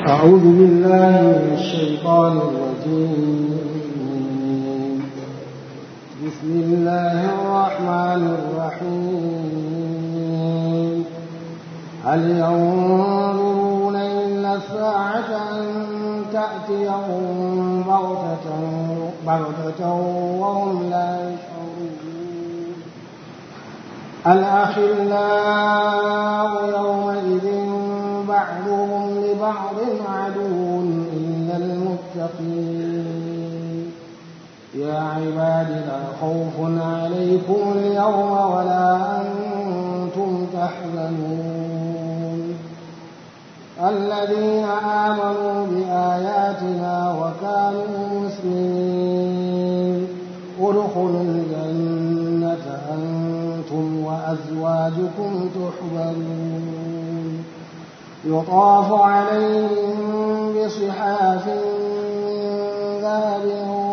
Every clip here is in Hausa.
أعوذ بالله من الشيطان الرجيم بسم الله الرحمن الرحيم هل ينظرون إلا الساعة أن تأتيهم بغتة بغتة وهم لا يشعرون الأخلاء يومئذ بعضهم لبعض عدو إلا المتقين يا عباد لا خوف عليكم اليوم ولا أنتم تحزنون الذين آمنوا بآياتنا وكانوا مسلمين ادخلوا الجنة أنتم وأزواجكم تحبرون يطاف عليهم بصحاف من ذهب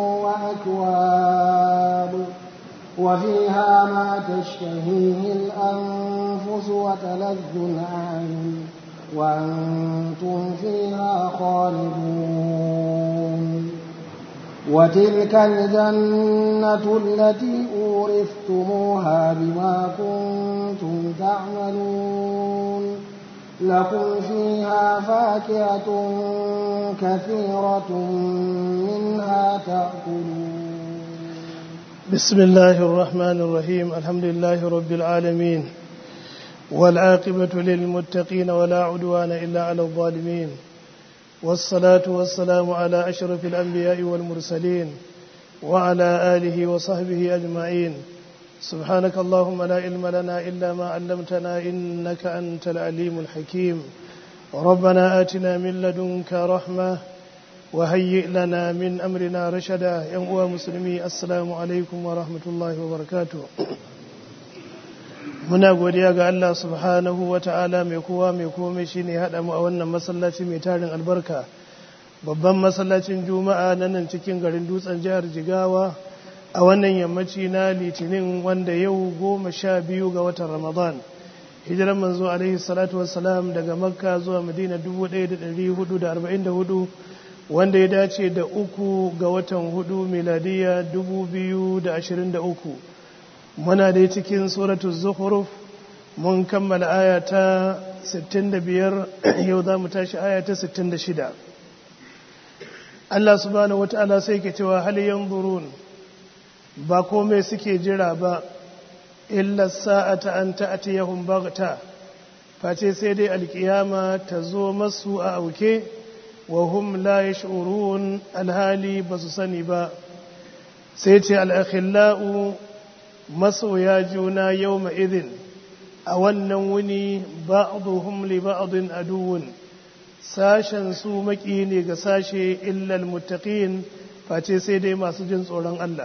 وأكواب وفيها ما تشتهيه الأنفس وتلذ الأعين وأنتم فيها خالدون وتلك الجنة التي أورثتموها بما كنتم تعملون لكم فيها فاكهة كثيرة منها تأكلون بسم الله الرحمن الرحيم الحمد لله رب العالمين والعاقبة للمتقين ولا عدوان إلا على الظالمين والصلاة والسلام على أشرف الأنبياء والمرسلين وعلى آله وصحبه أجمعين سبحانك اللهم لا علم لنا إلا ما علمتنا إنك أنت العليم الحكيم ربنا آتنا من لدنك رحمة وهيئ لنا من أمرنا رشدا يا مسلمي السلام عليكم ورحمة الله وبركاته muna godiya ga Allah subhanahu wa ta'ala mai kowa mai komai shi ne haɗa mu a wannan masallaci mai tarin albarka babban masallacin juma'a na nan cikin garin dutsen jihar jigawa a wannan yammaci na litinin wanda yau goma sha biyu ga watan ramadan hijiran manzo alaihi salatu wassalam daga makka zuwa madina 1444 wanda ya dace da uku ga watan hudu miladiya 2023 muna dai cikin suratul zukhruf mun kammala aya ta 65 yau za mu tashi aya ta 66 Allah subhanahu wata'ala sai ke cewa hal yanzurun ba komai suke jira ba illa sa'ata an ta'tiyahum baghta face sai dai alkiyama ta zo masu a auke wa hum la yash'urun alhali basu sani ba sai ce al-akhillau masoya juna yau ma'izin a wannan wuni ba'aduhum li ba'adun aduwun sashen su maki ne ga sashe illal muttaqin face sai dai masu jin tsoron Allah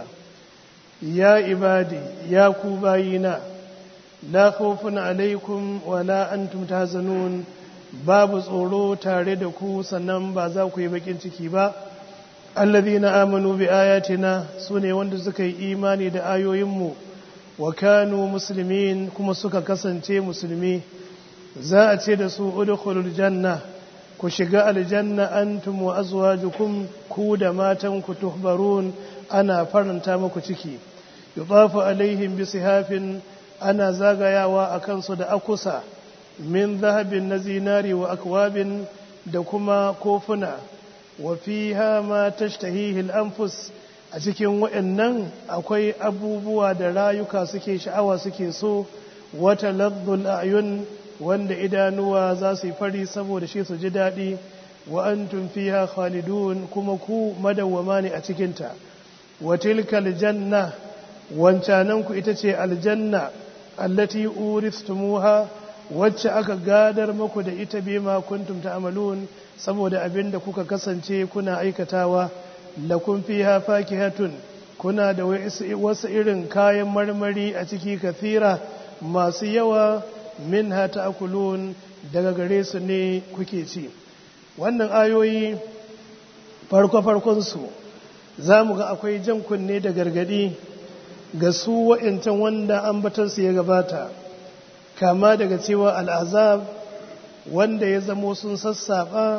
ya ibadi ya ku bayina la khawfun alaikum wa la antum tahzanun babu tsoro tare da ku sannan ba za ku yi bakin ciki ba alladhina amanu bi ayatina sune wanda suka yi imani da ayoyinmu wa kanu muslimin kuma suka kasance musulmi za a ce da su udkhulul janna ku shiga aljanna antum wa azwajukum ku da matan ku tuhbarun ana faranta muku ciki yudafu alaihim bi sihafin ana zagayawa a kansu da akusa min zahabin na zinari wa akwabin da kuma kofuna wa fiha ma tashtahihi al-anfus a cikin waɗannan akwai abubuwa da rayuka suke sha'awa suke so wata laddul ayun wanda idanuwa za su yi fari saboda shi su ji daɗi wa antum fiha khalidun kuma ku madawwama ne a cikinta wa tilka aljanna wancanan ku ita ce aljanna allati uristumuha wacce aka gadar muku da ita bima kuntum ta'malun saboda abinda kuka kasance kuna aikatawa lakum fiha fakihatun kuna da wasu irin kayan marmari a ciki kathira masu yawa minha ta'kulun daga gare su ne kuke ci wannan ayoyi farko farkon su zamu ga akwai jan kunne da gargadi ga su wa'incan wanda ambatansu ya gabata kama daga cewa al'azab wanda ya zamo sun sassaɓa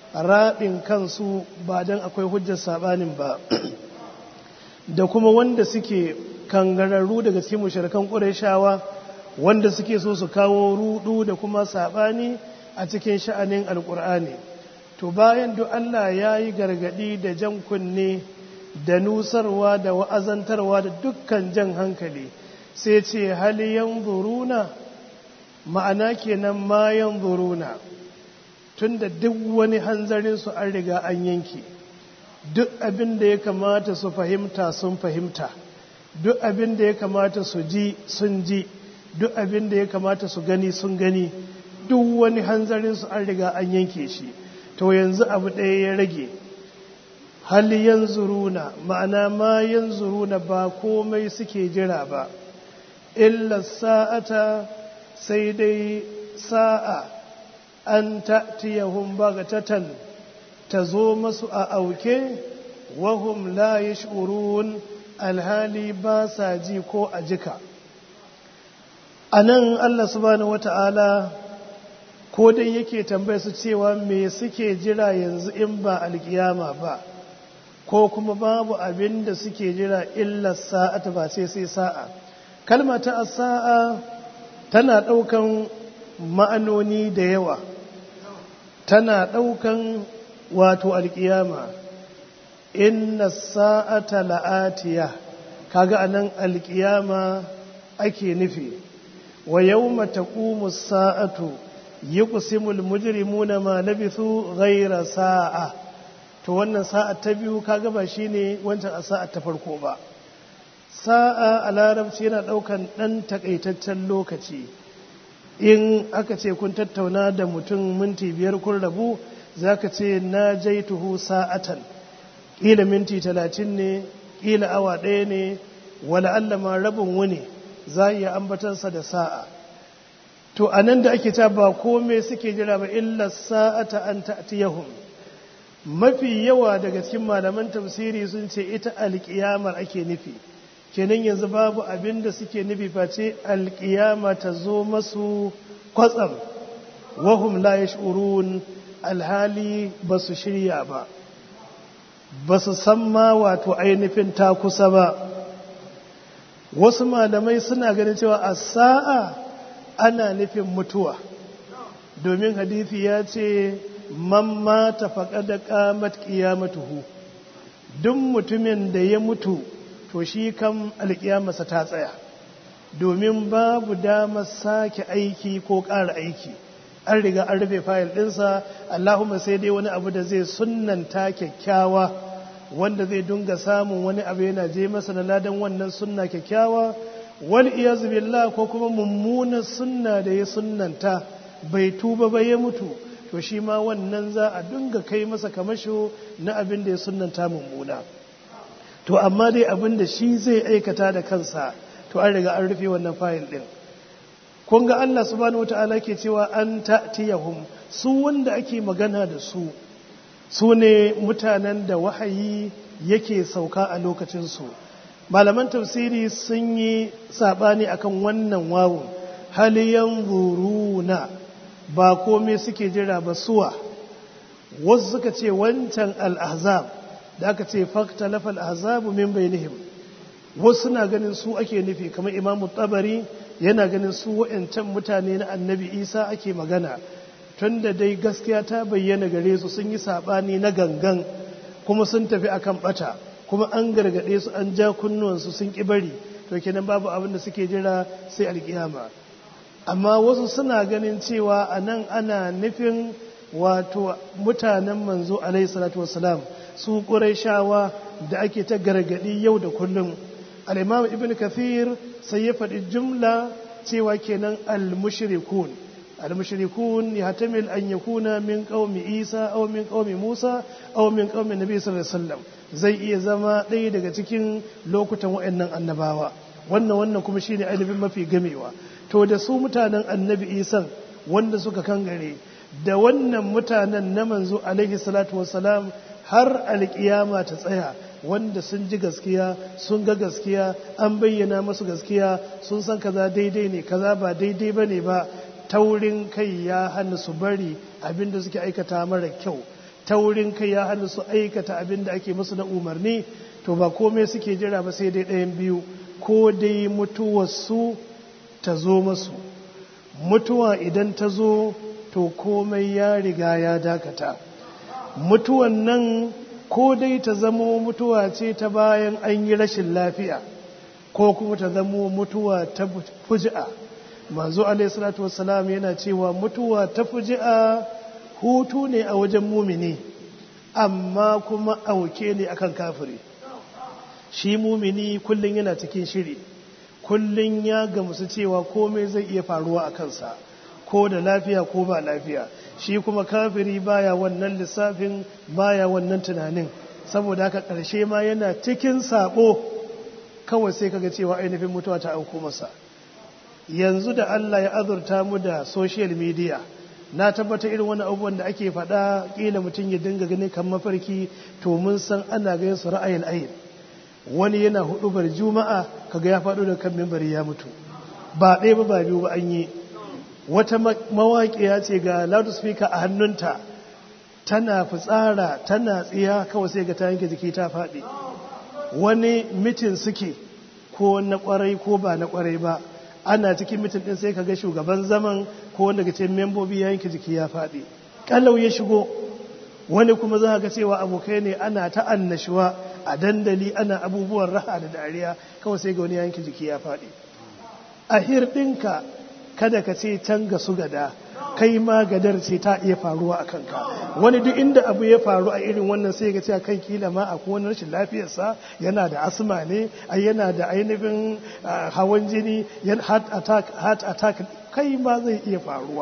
raɗin kansu ba don akwai hujjar saɓanin ba da kuma wanda suke kangararru daga cikin mushrikan ƙurashawa wanda suke so su kawo rudu da kuma saɓani a cikin sha'anin alƙur'ani to bayan duk Allah ya yi gargaɗi da jan kunne da nusarwa da wa'azantarwa da dukkan jan hankali sai ce hali yanzuruna ma'ana kenan ma yanzuruna tunda duk wani hanzarin su an riga an yanke duk abin da ya kamata su fahimta sun fahimta duk abin da ya kamata su ji sun ji duk abin da ya kamata su gani sun gani duk wani hanzarin su an riga an yanke shi to yanzu abu ɗaya ya rage hal yanzuruna ma'ana ma yanzuruna ba komai suke jira ba illa sa'ata sai dai sa'a an ta'tiyahum baghtatan ta zo masu a auke wahum la yash'urun alhali ba sa ji ko a jika anan Allah subhanahu wata'ala ko dai yake tambaya su cewa me suke jira yanzu in ba alkiyama ba ko kuma babu abin da suke jira illa sa'ata ba sai sai sa'a kalma ta sa'a tana ɗaukan ma'anoni da yawa tana ɗaukan wato alkiyama inna sa'ata la'atiya kaga anan alkiyama ake nufi wa yawma taqumu sa'atu yuqsimul mujrimuna ma labithu ghayra sa'a to wannan sa'a ta biyu kaga ba shine wancan a sa'a ta farko ba sa'a a larabci yana daukan dan takaitaccen lokaci in aka ce kun tattauna da mutum minti biyar kun rabu zaka ce na jaituhu sa'atan kila minti talatin ne kila awa ɗaya ne wala Allah ma rabin wuni za iya ambatansa da sa'a to a nan da ake ta ba kome suke jira ba illa sa'ata an ta'tiyahum mafi yawa daga cikin malaman tafsiri sun ce ita alƙiyamar ake nufi kenan yanzu babu abin da suke nufi face alƙiyama ta zo masu kwatsam wahum la yash'urun alhali ba su shirya ba ba su san ma wato ainihin ta kusa ba wasu malamai suna ganin cewa a sa'a ana nufin mutuwa domin hadithi ya ce man mata faƙa da ƙamat ƙiyamatuhu duk mutumin da ya mutu to shi kan alƙiyamarsa ta tsaya domin babu damar sake aiki ko ƙara aiki an riga an rufe fayil ɗinsa allahumma sai dai wani abu da zai sunnanta kyakkyawa wanda zai dunga samun wani abu yana je masa na ladan wannan sunna kyakkyawa wal iyazu billah ko kuma mummunan sunna da ya sunnanta bai tuba ba ya mutu to shi ma wannan za a dunga kai masa kamasho na abin da ya sunnanta mummuna to amma dai abin da shi zai aikata da kansa to an riga an rufe wannan fayil din kun ga Allah subhanahu wataala ke cewa an ta'tiyahum su wanda ake magana da su su ne mutanen da wahayi yake sauka a lokacinsu malaman tafsiri sun yi saɓani akan wannan wawun haliyan buruna ba komai suke jira ba suwa wasu suka ce wancan al'azab da aka ce fakta lafa al'azabu min bainihim wasu na ganin su ake nufi kamar imamu tabari yana ganin su wa'ancan mutane na annabi isa ake magana tun da dai gaskiya ta bayyana gare su sun yi saɓani na gangan kuma sun tafi akan ɓata kuma an gargaɗe su an ja kunnuwansu sun ƙi bari to kenan babu abin da suke jira sai alƙiyama amma wasu suna ganin cewa a nan ana nufin wato mutanen manzo alaihi salatu wasalam su shawa da ake ta gargaɗi yau da kullum al-imam ibn kathir sai ya faɗi jumla cewa kenan al-mushrikun المشركون يحتمل أن يكون من قوم إيسى أو من قوم موسى أو من قوم النبي صلى الله عليه وسلم zai iya zama ɗaya daga cikin lokutan wa'annan annabawa wannan wannan kuma shine ainihin mafi gamewa to da su mutanen annabi isan wanda suka kangare da wannan mutanen na manzo alaihi salatu wassalam har alkiyama ta tsaya wanda sun ji gaskiya sun ga gaskiya an bayyana masu gaskiya sun san kaza daidai ne kaza ba daidai bane ba taurin kai ya hana su bari abinda suke aikata mara kyau taurin kai ya hana su aikata abin da ake musu na umarni to ba komai suke jira ba sai dai ɗayan biyu ko dai mutuwarsu ta zo masu mutuwa idan ta zo to komai ya riga ya dakata mutuwan nan ko dai ta zamo mutuwa ce ta bayan an yi rashin lafiya ko kuma ta zamo mutuwa ta fuji'a manzo alaihi salatu wassalam yana cewa mutuwa ta fuji'a hutu ne a wajen mumini amma kuma auke ne akan kafiri shi mumini kullum yana cikin shiri kullum ya gamsu cewa komai zai iya faruwa a kansa ko da lafiya ko ba lafiya shi kuma kafiri baya wannan lissafin baya wannan tunanin saboda haka ƙarshe ma yana cikin sabo kawai sai kaga cewa ainihin mutuwa ta auko masa yanzu da Allah ya azurta mu da social media na tabbata irin wani abubuwan da ake faɗa ƙila mutum ya dinga ganin kan mafarki to mun san ana ganin su ra'ayin ayin wani yana hudubar juma'a kaga ya faɗo da kan mimbari ya mutu ba ɗaya ba ba biyu ba an yi wata mawaƙiya ce ga loudspeaker a hannunta tana fitsara tana tsiya kawai sai ga ta yanke jiki ta faɗi wani mitin suke ko na ƙwarai ko ba na ƙwarai ba ana cikin mitin ɗin sai kaga shugaban zaman ko wanda ga cikin membobi ya yanke jiki ya faɗi ƙalau ya shigo wani kuma za ga cewa abokai ne ana ta annashuwa a dandali ana abubuwan raha da dariya kawai sai ga wani yanke jiki ya faɗi a hirɗinka kada ka ce can ga su gada kai ma gadar ce ta iya faruwa a kanka wani duk inda abu ya faru a irin wannan sai ga cewa kan kila ma akwai wani rashin lafiyarsa yana da asma ne ai yana da ainihin hawan jini heart attack heart attack kai ma zai iya faruwa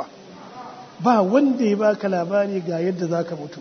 ba wanda ya baka labari ga yadda zaka mutu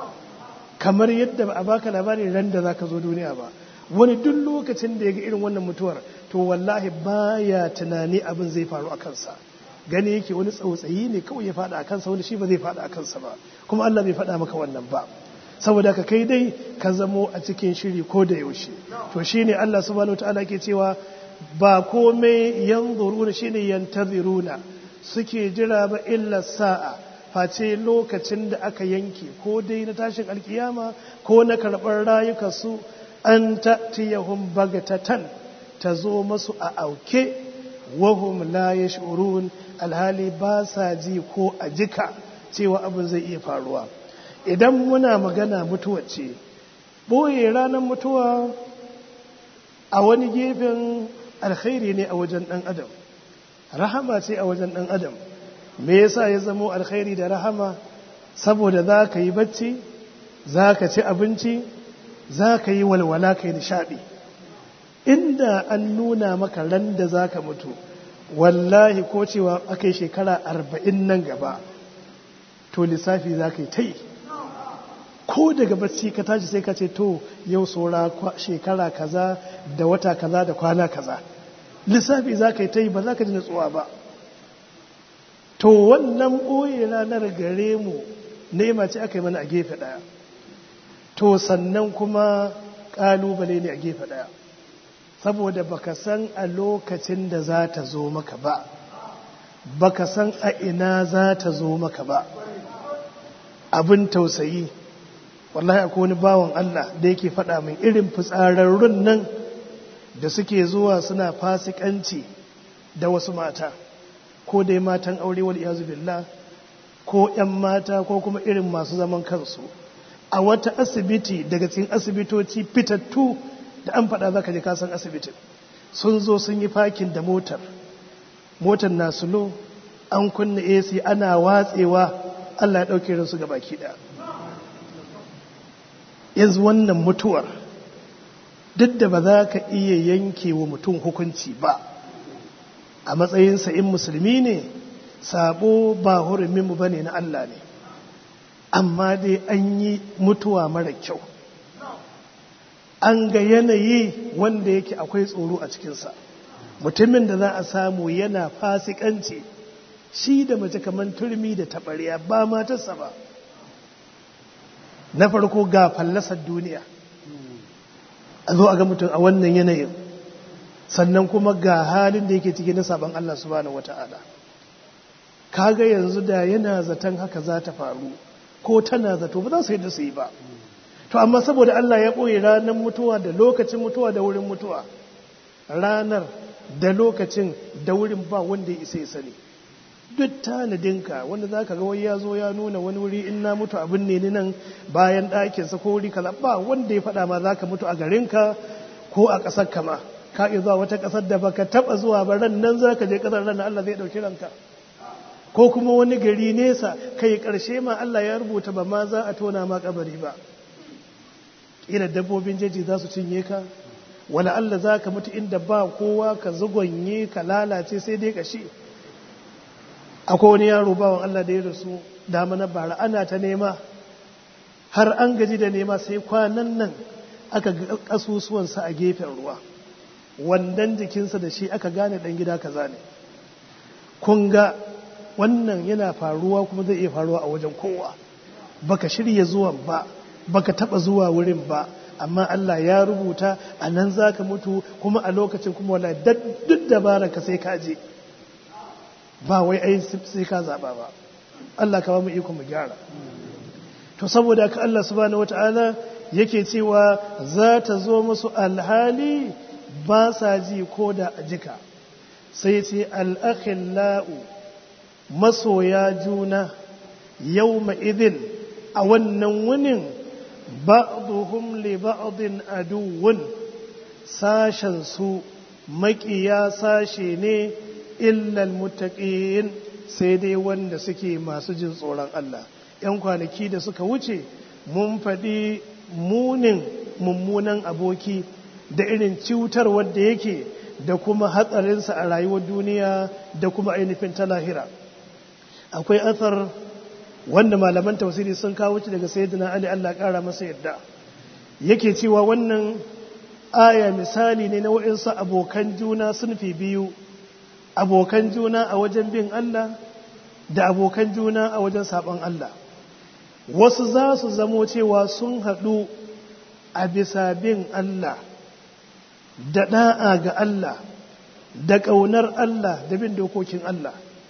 kamar yadda ba a baka labari ran da zaka zo duniya ba wani duk lokacin da ya ga irin wannan mutuwar to wallahi baya tunani abin zai faru a kansa gani yake wani tsautsayi ne kawai ya faɗa a kansa wani shi ba zai faɗa a kansa ba kuma Allah bai faɗa maka wannan ba saboda ka kai dai ka zamo a cikin shiri ko da yaushe to shine Allah subhanahu wataala ke cewa ba komai yanzuruna shine yantaziruna suke jira ba illa sa'a face lokacin da aka yanke ko dai na tashin alkiyama ko na karɓar rayukansu an ta'tiyahum bagatatan ta zo masu a auke wahum la yash'urun alhali ba sa ji ko a jika cewa abin zai iya faruwa idan muna magana mutuwa ce boye ranar mutuwa a wani gefen alkhairi ne a wajen dan adam rahama ce a wajen dan adam me yasa ya zamo alkhairi da rahama saboda za ka yi bacci za ka ci abinci za ka yi walwala ka yi nishaɗi inda an nuna maka ran da za ka mutu wallahi ko cewa aka yi shekara arba'in nan gaba to lissafi za ka yi ta yi ko daga bacci ka tashi sai ka ce to yau saura shekara kaza da wata kaza da kwana kaza lissafi za ka yi ta yi ba za ka ji natsuwa ba to wannan ɓoye ranar gare mu nema ce aka yi mana a gefe ɗaya to sannan kuma ƙalubale ne a gefe ɗaya saboda baka san a lokacin da za ta zo maka ba baka san a ina za ta zo maka ba abin tausayi wallahi akwai wani bawan Allah da yake faɗa min irin fitsararrun nan da suke zuwa suna fasikanci da wasu mata ko dai matan aure wal iyazu billah ko 'yan mata ko kuma irin masu zaman kansu a wata asibiti daga cikin asibitoci fitattu da an faɗa za ka je kasan asibitin sun zo sun yi fakin da motar motar na sulo an kunna ac ana watsewa allah ya ɗauke rinsu ga baki ɗaya yanzu wannan mutuwar duk da ba za ka iya yanke wa mutum hukunci ba a matsayinsa in musulmi ne sabo ba huruminmu ba ne na allah ne amma dai an yi mutuwa mara kyau an ga yanayi wanda yake akwai tsoro a cikinsa mutumin da za a samu yana fasikanci shi da mace kamar turmi da taɓarya ba matarsa ba na farko ga fallasar duniya a zo a ga mutum a wannan yanayin sannan kuma ga halin da yake ciki na sabon Allah subhanahu wata'ala kaga yanzu da yana zaton haka za ta faru ko tana zato ba za su yadda su yi ba to amma saboda Allah ya ɓoye ranar mutuwa da lokacin mutuwa da wurin mutuwa ranar da lokacin da wurin ba wanda ya isa ya sani duk tanadinka wanda za ka ga wai ya zo ya nuna wani wuri in na mutu abin ne ni nan bayan ɗakinsa ko wuri kala ba wanda ya faɗa ma za ka mutu a garinka ko a ƙasar kama ka iya zuwa wata ƙasar da baka taɓa zuwa ba ran nan za ka je ƙasar ran Allah zai ɗauki ranka ko kuma wani gari nesa kai ƙarshe ma Allah ya rubuta ba ma za a tona ma kabari ba ila dabbobin jeji za su cinye ka wala Allah za ka mutu inda ba kowa ka zugonye ka lalace sai dai kashi akwai wani yaro bawan Allah da ya rasu dama na bara ana ta nema har an gaji da nema sai kwanan nan aka ga kasusuwansa a gefen ruwa wandan jikinsa da shi aka gane dan gida kaza ne kun ga wannan yana faruwa kuma zai iya faruwa a wajen kowa baka shirya zuwan ba baka taba zuwa wurin ba amma Allah ya rubuta a nan za ka mutu kuma a lokacin kuma wala duk dabara ka sai ka je ba wai ai sai ka zaba ba Allah ka ba mu iko mu gyara to saboda ka Allah subhanahu wataala yake cewa za ta zo musu alhali ba sa ji ko da jika sai ce al-akhillau masoya juna yawma idin a wannan wunin ba'duhum li ba'din aduwwun sashen su maƙiya sashe ne illal muttaqin sai dai wanda suke masu jin tsoron Allah ‘yan kwanaki da suka wuce mun faɗi munin mummunan aboki da irin cutar wadda yake da kuma hatsarinsa a rayuwar duniya da kuma ainihin ta lahira akwai athar wanda malaman tausiri sun kawo ci daga sayyidina Ali Allah ƙara masa yadda yake cewa wannan aya misali ne na wa'insu abokan juna sun fi biyu abokan juna a wajen bin Allah da abokan juna a wajen saɓon Allah wasu za su zamo cewa sun haɗu a bisa bin Allah da ɗa'a ga Allah da ƙaunar Allah da bin dokokin Allah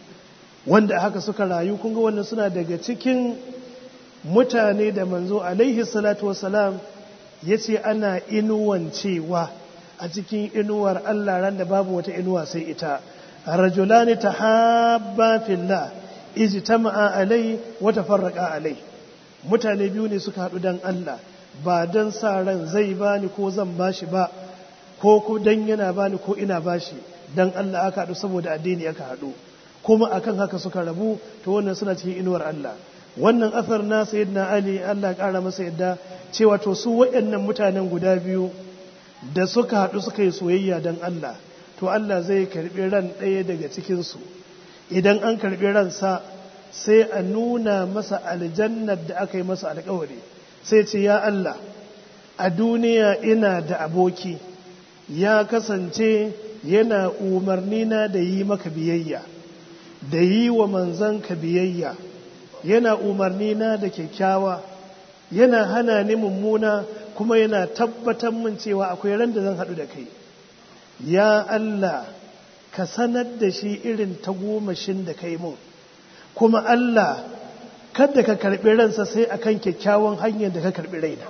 wanda haka suka rayu kunga wannan suna daga cikin mutane da manzo alaihi salatu wasalam ya ce ana inuwancewa a cikin inuwar Allah ran da babu wata inuwa sai ita rajulani tahabba fillah ijtama'a alai wa tafarraqa alai mutane biyu ne suka haɗu dan Allah ba dan sa ran zai bani ko zan bashi ba ko ko dan yana bani ko ina bashi dan Allah aka haɗu saboda addini aka haɗu kuma akan haka suka rabu to wannan suna cikin inuwar Allah wannan asar na sayyidina Ali Allah ƙara masa yadda cewa to su waɗannan mutanen guda biyu da suka haɗu suka yi soyayya dan Allah to Allah zai karɓi ran ɗaya daga cikin su idan an karɓi ransa sai a nuna masa aljannar da aka yi masa alƙawari sai ce ya Allah a duniya ina da aboki ya kasance yana umarni na da yi maka biyayya da yi wa manzanka biyayya yana umarni na da kyakkyawa yana hana ni mummuna kuma yana tabbatar min cewa akwai ran da zan haɗu da kai ya Allah ka sanar da shi irin tagomashin da kai mun kuma Allah kada ka karɓi ransa sai akan kyakkyawan hanyar da ka karɓi raina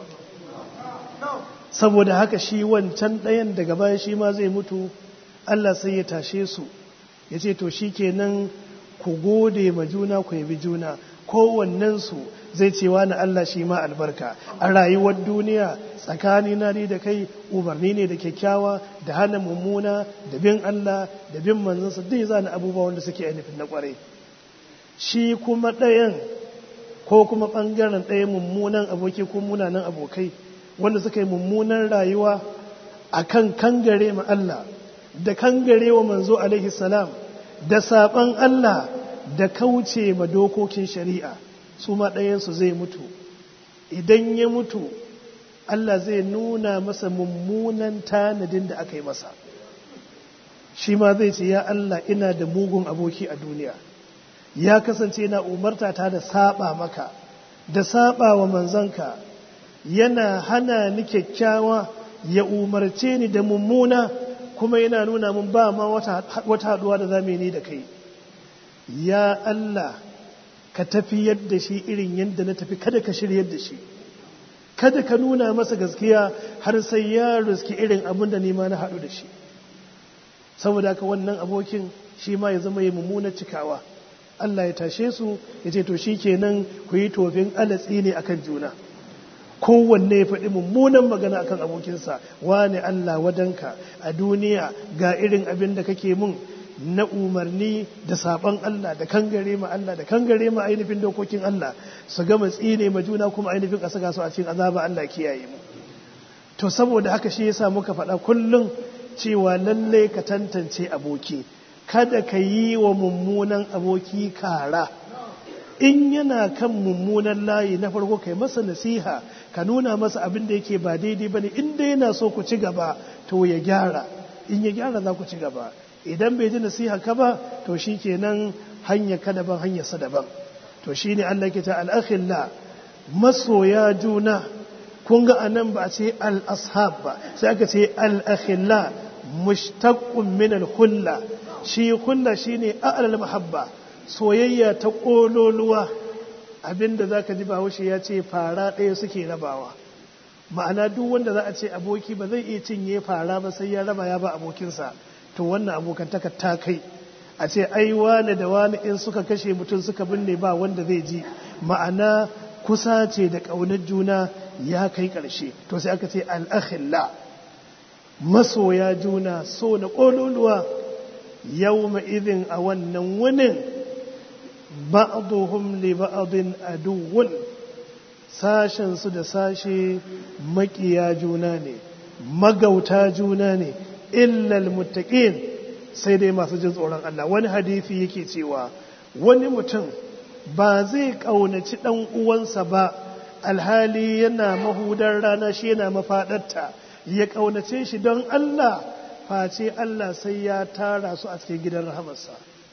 saboda haka shi wancan ɗayan daga baya shi ma zai mutu Allah sai ya tashe su ya ce to shi kenan ku gode ma juna ku yabi juna kowannensu zai ce wani Allah shi ma albarka a rayuwar duniya tsakani na ni da kai umarni ne da kyakkyawa da hana mummuna da bin Allah da bin manzansa dai zana abubuwa wanda suke ainihin na kwarai shi kuma ɗayan ko kuma ɓangaren ɗaya mummunan aboki ko munanan abokai wanda suka yi mummunan rayuwa a kan kangare ma Allah da kangare wa manzo alaihi salam da saɓan Allah da kauce ma dokokin shari'a su ma ɗayansu zai mutu idan ya mutu Allah zai nuna masa mummunan tanadin da aka yi masa shi ma zai ce ya Allah ina da mugun aboki a duniya ya kasance na umarta ta da saba maka da saba wa manzanka yana hana ni kyakkyawa ya umarce ni da mummuna kuma yana nuna mun ba ma wata haduwa da zamu ni da kai ya Allah ka tafi yadda shi irin yadda na tafi kada ka shiryar da shi kada ka nuna masa gaskiya har sai ya riski irin abin da nima na haɗu da shi saboda haka wannan abokin shi ma ya zama ya mummunar cikawa Allah ya tashe su ya ce to shi kenan ku yi tofin alatsi ne akan juna kowanne ya faɗi mummunan magana akan abokinsa wane Allah wadanka a duniya ga irin abin da kake mun na umarni da saban Allah da kangare ma Allah da kangare ma ainihin dokokin Allah su gama tsine ma juna kuma ainihin a saka su a cikin azaba Allah kiyaye mu to saboda haka shi yasa muka faɗa kullum cewa lalle ka tantance aboki kada ka yi wa mummunan aboki kara in yana kan mummunan layi na farko kai masa nasiha ka nuna masa abin da yake ba daidai bane in dai yana so ku ci gaba to ya gyara in ya gyara za ku ci gaba idan bai ji nasiha ka ba to shi kenan hanya ka daban hanyarsa daban to shi ne Allah ke ta al'akhilla masoya juna kun ga anan ba a ce al'ashab ba sai aka ce al'akhilla mushtaqqun min al-hulla shi hulla shine a'lal mahabba soyayya ta kololuwa abinda zaka ji bahaushe ya ce fara ɗaya suke rabawa ma'ana duk wanda za a ce aboki ba zai iya cinye fara ba sai ya raba ya ba abokinsa to wannan abokantaka ta kai a ce ai wane da wane in suka kashe mutum suka binne ba wanda zai ji ma'ana kusa ce da ƙaunar juna ya kai ƙarshe to sai aka ce al'akhilla masoya juna so na ƙololuwa yau izin a wannan wunin ba'aduhum li ba'adin aduwwun sashen su da sashe makiya juna ne magauta juna ne illal muttaqin sai dai masu jin tsoron Allah wani hadisi yake cewa wani mutum ba zai kaunaci dan uwansa ba alhali yana mahudar rana shi yana mafadarta ya kaunace shi don Allah face Allah sai ya tara su a cikin gidan rahamarsa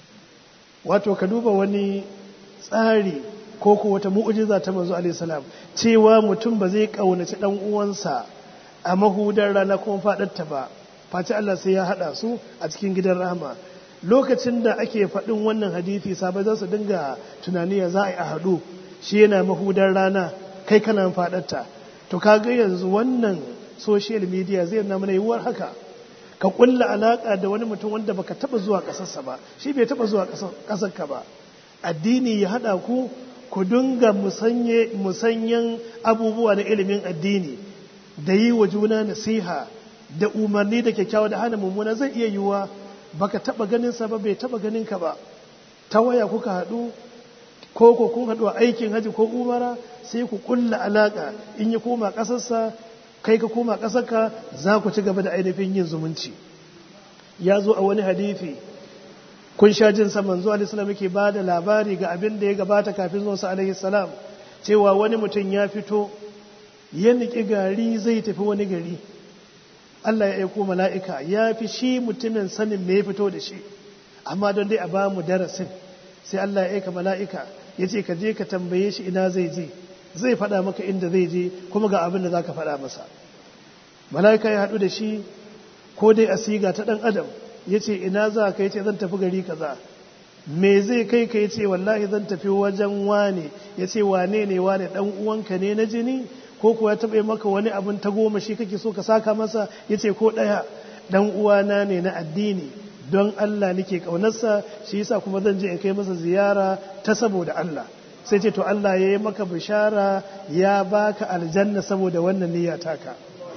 wato ka duba wani tsari ko ko wata mu'jiza ta manzo alaihi salam cewa mutum ba zai kaunaci dan uwansa a mahudar rana kuma fadarta ba face Allah sai ya haɗa su a cikin gidan rahama lokacin da ake faɗin wannan hadithi sabai za su dinga tunani ya za a yi a haɗu shi yana mahudar rana kai kana faɗarta to kaga yanzu wannan social media zai na mana yiwuwar haka ka kulla alaƙa da wani mutum wanda baka taɓa zuwa ƙasarsa ba shi bai taɓa zuwa ƙasarka ba addini ya haɗa ku ku dinga musanyen abubuwa na ilimin addini da yi wa juna nasiha da umarni da kyakkyawa da hana mummuna zai iya yiwuwa baka taba ganin sa ba bai taba ganin ka ba ta waya kuka haɗu ko ko kun haɗu a aikin haji ko umara sai ku kulla alaka in ya koma ƙasarsa kai ka koma ƙasarka za ku ci gaba da ainihin yin zumunci ya zo a wani hadithi kun sha jin sa manzo alaihi salam yake ba da labari ga abin da ya gabata kafin zuwa sa alaihi salam cewa wani mutum ya fito ya niki gari zai tafi wani gari Allah ya aiko mala'ika ya fi shi mutumin sanin me ya fito da shi amma don dai a ba mu darasin sai Allah ya aika mala'ika ya ce ka je ka tambaye shi ina zai je zai faɗa maka inda zai je kuma ga abin da za ka faɗa masa mala'ika ya haɗu da shi ko dai a siga ta ɗan adam ya ce ina za ka ya ce zan tafi gari kaza me zai kai ka ya ce wallahi zan tafi wajen wane ya ce wane ne wane ɗan uwanka ne na jini ko kuwa ya taɓa maka wani abin ta goma shi kake so ka saka masa ya ce ko ɗaya ɗan uwana ne na addini don Allah nake ƙaunarsa shi yasa kuma zan je in kai masa ziyara ta saboda Allah sai ce to Allah ya yi maka bishara ya baka aljanna saboda wannan niyya taka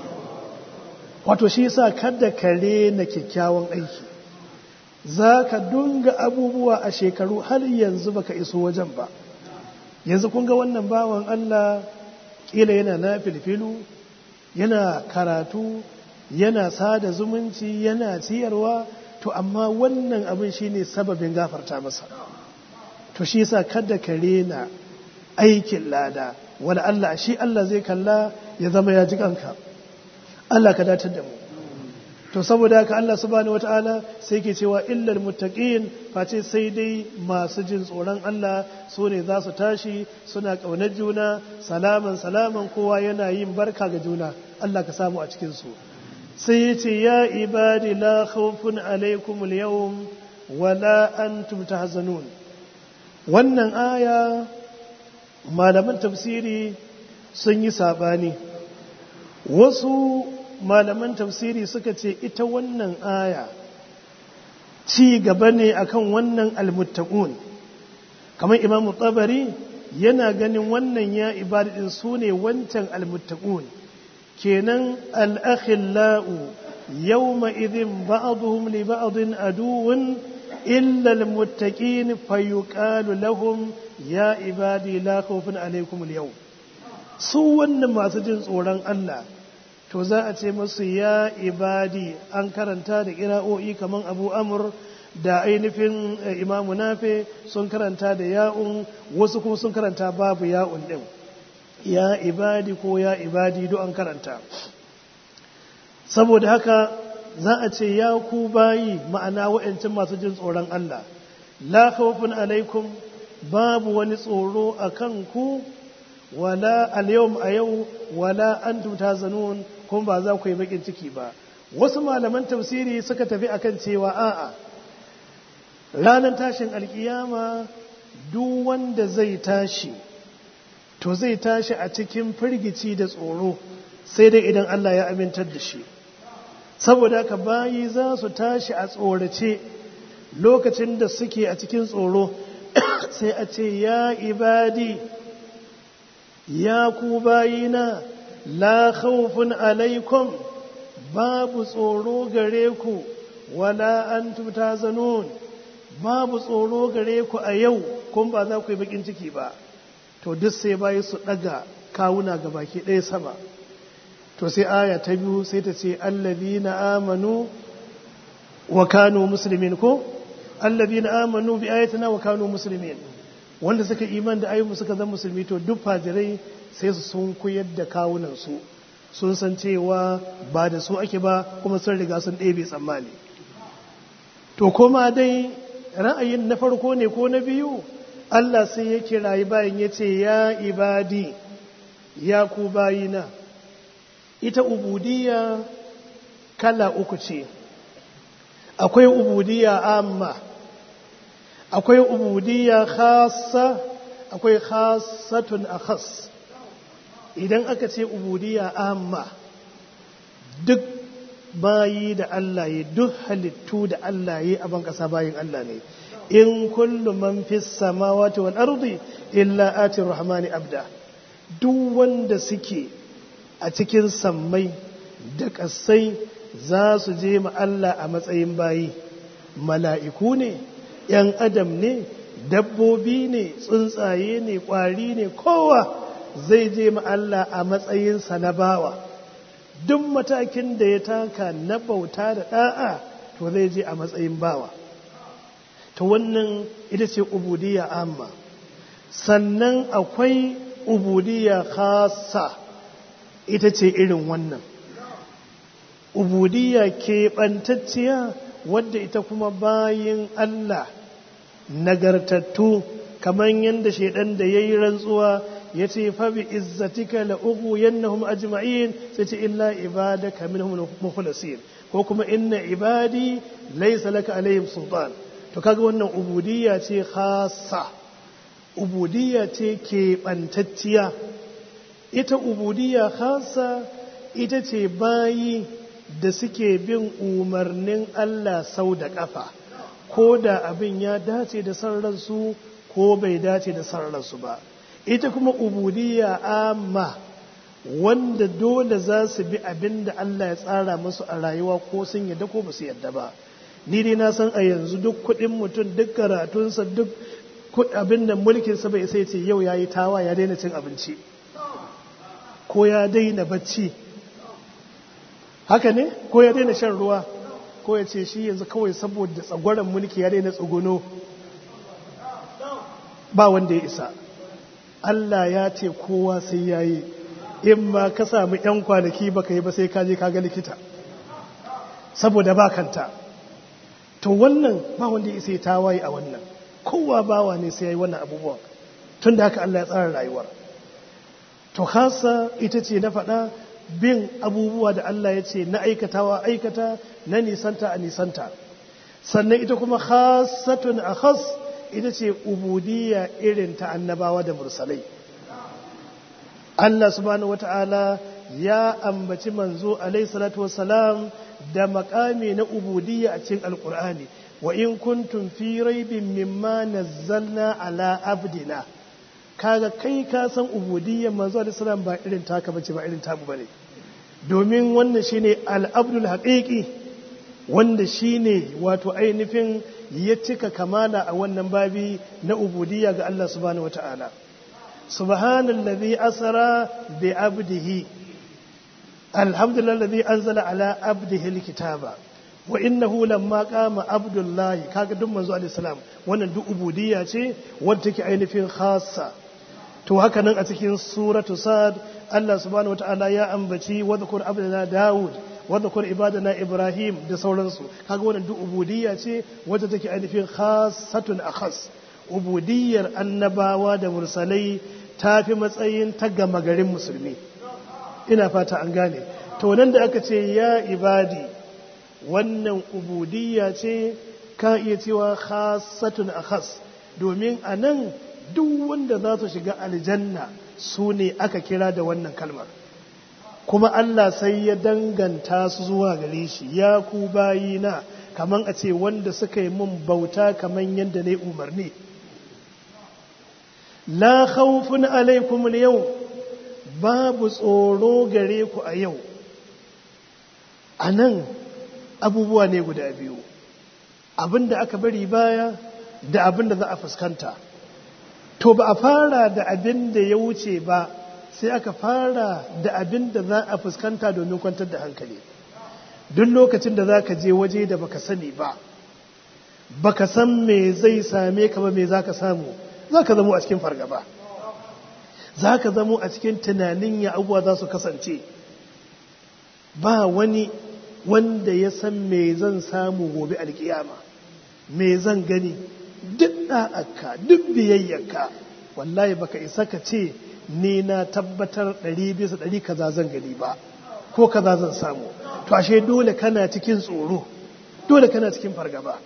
wato shi yasa kada ka rena kyakkyawan aiki za ka dunga abubuwa a shekaru har yanzu baka iso wajen ba yanzu kun ga wannan bawan Allah kila yana na filfilu yana karatu yana sada zumunci yana ciyarwa to amma wannan abin shine sababin gafarta masa to shi yasa kada ka rena aikin lada wala Allah shi Allah zai kalla ya zama ya ji kanka Allah ka datar da mu to saboda haka Allah subhanahu wataala sai ke cewa illal muttaqin face sai dai masu jin tsoron Allah su ne za su tashi suna ƙaunar juna salaman salaman kowa yana yin barka ga juna Allah ka samu a cikin su sai ya ce ya ibadi la khawfun alaikum al-yawm wala antum tahzanun wannan aya malaman tafsiri sun yi saɓani wasu malaman tafsiri suka ce ita wannan aya ci gaba ne akan wannan almuttaqun kamar imamu tsabari yana ganin wannan ya ibadin su ne wancan almuttaqun kenan al'akhillau yawma idhin ba'dhum li ba'dhin aduwwun illa almuttaqin fayuqalu lahum ya ibadi la khawfun alaykum al su wannan masu jin tsoron Allah to za a ce masu ya ibadi an karanta da kira'o'i kamar abu amur da ainihin imamu nafe sun karanta da ya'un wasu kuma sun karanta babu ya'un ɗin ya ibadi ko ya ibadi duk an karanta saboda haka za a ce ya ku bayi ma'ana wa'yancin masu jin tsoron Allah la khawfun alaikum babu wani tsoro a kan ku wala al-yawm a yau wala antum tazanun kuma ba za ku yi bakin ciki ba wasu malaman tafsiri suka tafi akan cewa a'a ranar tashin alkiyama duk wanda zai tashi to zai tashi a cikin firgici da tsoro sai dai idan Allah ya amintar da shi saboda haka bayi za su tashi a tsorace lokacin da suke a cikin tsoro sai a ce ya ibadi ya ku bayina la khawfun alaikum babu tsoro gare ku wala antum tazanun babu tsoro gare ku a yau kun ba za ku yi bakin ciki ba to duk sai bayi su daga kawuna ga baki ɗaya sama to sai aya ta biyu sai ta ce allazina amanu wa kanu muslimin ko allazina amanu bi ayatina wa kanu muslimin wanda suka iman da ayyuka suka zama musulmi to duk fajirai sai su sun koyar da kawunan su sun san cewa ba da su ake ba kuma sun riga sun ɗebe tsammani to kuma dai ra'ayin na farko ne ko na biyu Allah sai ya kirayi bayan ya ce ya ibadi ya ku bayina ita ubudiyya kala uku ce akwai ubudiyya amma akwai ubudiyya khassa akwai khassatun akhas idan aka ce ubudiyya amma duk bayi da Allah ya duk halittu da Allah ya a ban kasa bayin Allah ne in kullu man fis samawati wal ardi illa ati rahmani abda duk wanda suke a cikin sammai da ƙasai za su je ma Allah a matsayin bayi mala'iku ne ‘yan adam ne dabbobi ne tsuntsaye ne ƙwari ne kowa zai je ma Allah a matsayinsa na bawa duk matakin da ya taka na bauta da ɗa'a to zai je a matsayin bawa ta wannan ita ce ubudiyya amma sannan akwai ubudiyya khasa ita ce irin wannan ubudiyya keɓantacciya wadda ita kuma bayin Allah nagartattu kamar yadda shaidan da ya yi rantsuwa ya ce fabi izzatika la ugu yannahum ajma'in sai ce illa ibadaka minhum mukhlasin ko kuma inna ibadi laysa laka alaihim sultan to kaga wannan ubudiyya ce khassa ubudiyya ce keɓantacciya ita ubudiyya khassa ita ce bayi da suke bin umarnin Allah sau da ƙafa ko da abin ya dace da sarransu ko bai dace da sarransu ba ita kuma ubudiyya amma wanda dole za su bi abin da Allah ya tsara musu a rayuwa ko sun yadda ko ba su yadda ba ni dai na san a yanzu duk kuɗin mutum duk karatunsa duk abin da mulkinsa bai sai ce yau ya yi tawa ya daina cin abinci ko ya daina bacci haka ne ko ya daina shan ruwa ko ya ce shi yanzu kawai saboda tsagwaron mulki ya daina tsuguno ba wanda ya isa Allah ya ce kowa sai ya yi in ma ka sami 'yan kwanaki baka yi ba sai ka je ka ga likita saboda ba kanta to wannan ba wanda ya isa ya tawaye a wannan kowa bawa ne sai ya yi wannan abubuwan tun da haka Allah ya tsara rayuwar to hasa ita ce na faɗa bin abubuwa da Allah ya ce na aikatawa aikata na nisanta a nisanta sannan ita kuma khasatun a khas ita ce ubudiyya irin ta annabawa da mursalai Allah subhanahu wata'ala ya ambaci manzo alaihi salatu wassalam da makami na ubudiyya a cikin alkur'ani wa in kuntum fi raibin mimma nazzalna ala abdina kaga kai ka san ubudiyyar manzo alaihi salam ba irin taka bace ba irin tabu bane domin wannan shine al-abdul haqiqi wanda shine wato ainihin ya cika kamala a wannan babi na ubudiyya ga Allah subhanahu wata'ala subhanallazi asra bi abdihi alhamdulillah alladhi anzala ala abdihi alkitaba wa innahu lamma qama abdullahi kaga duk manzo alaihi salam wannan duk ubudiyya ce wanda take ainihin khassa to haka nan a cikin suratu sad Allah subhanahu wataala ya ambaci wa dhkur abdana daud wa dhkur ibadana ibrahim da sauransu kaga wannan duk ubudiyya ce wanda take ainihin khassatun akhas ubudiyyar annabawa da mursalai tafi matsayin ta gama garin musulmi ina fata an gane to nan da aka ce ya ibadi wannan ubudiyya ce ka iya cewa khasatun akhas domin a nan duk wanda za su shiga aljanna su ne aka kira da wannan kalmar kuma Allah sai ya danganta su zuwa gare shi ya ku bayina kaman a ce wanda suka yi mun bauta kaman yadda na umarni la khawfun alaikum yau babu tsoro gare ku a yau a nan abubuwa ne guda biyu abinda aka bari baya da abinda za a fuskanta to ba a fara da abin da ya wuce ba sai aka fara da abin da za a fuskanta domin kwantar da hankali duk lokacin da za ka je waje da baka sani ba baka san me zai same ka ba me za ka samu za ka zamo a cikin fargaba za ka zamo a cikin tunanin ya abubuwa za su kasance ba wani wanda ya san me zan samu gobe alkiyama me zan gani duk ɗa'aka duk biyayyarka wallahi baka isa ka ce ni na tabbatar ɗari bisa ɗari kaza zan gani ba ko kaza zan samu to ashe dole kana cikin tsoro dole kana cikin fargaba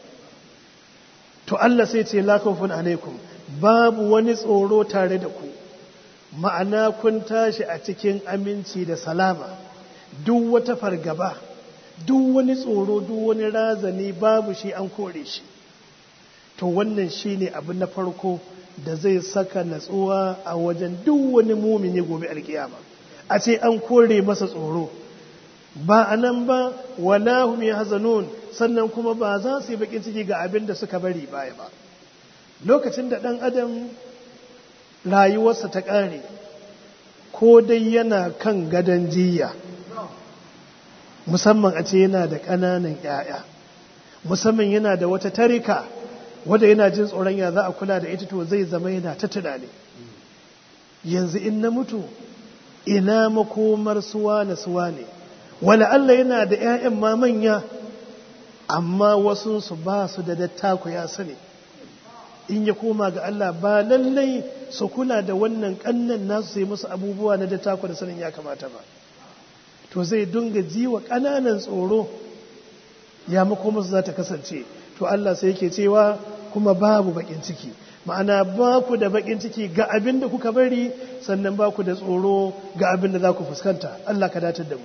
to Allah sai ce la khawfun alaikum babu wani tsoro tare da ku ma'ana kun tashi a cikin aminci da salama duk wata fargaba duk wani tsoro duk wani razani babu shi an kore shi to wannan shine abu na farko da zai saka natsuwa a wajen duk wani mumini gobe alkiyama a ce an kore masa tsoro ba a nan ba wala hum yahzanun sannan kuma ba za su yi bakin ciki ga abin da suka bari baya ba lokacin da dan adam rayuwarsa ta ƙare ko dai yana kan gadon jiya musamman a ce yana da ƙananan 'ya'ya musamman yana da wata tarika wadda yana jin tsoron ya za a kula da ita to zai zama yana ta tunani yanzu in na mutu ina makomar suwa na suwa ne wala Allah yana da 'ya'yan ma manya amma wasunsu ba su da dattako ya sani in ya koma ga Allah ba lallai su kula da wannan kannan nasu sai musu abubuwa na dattako da sanin ya kamata ba to zai dunga jiwa ƙananan tsoro ya makomarsu za ta kasance to Allah sai yake cewa kuma babu bakin ciki ma'ana ba ku da bakin ciki ga abin da kuka bari sannan ba ku da tsoro ga abin da za ku fuskanta Allah ka datar da mu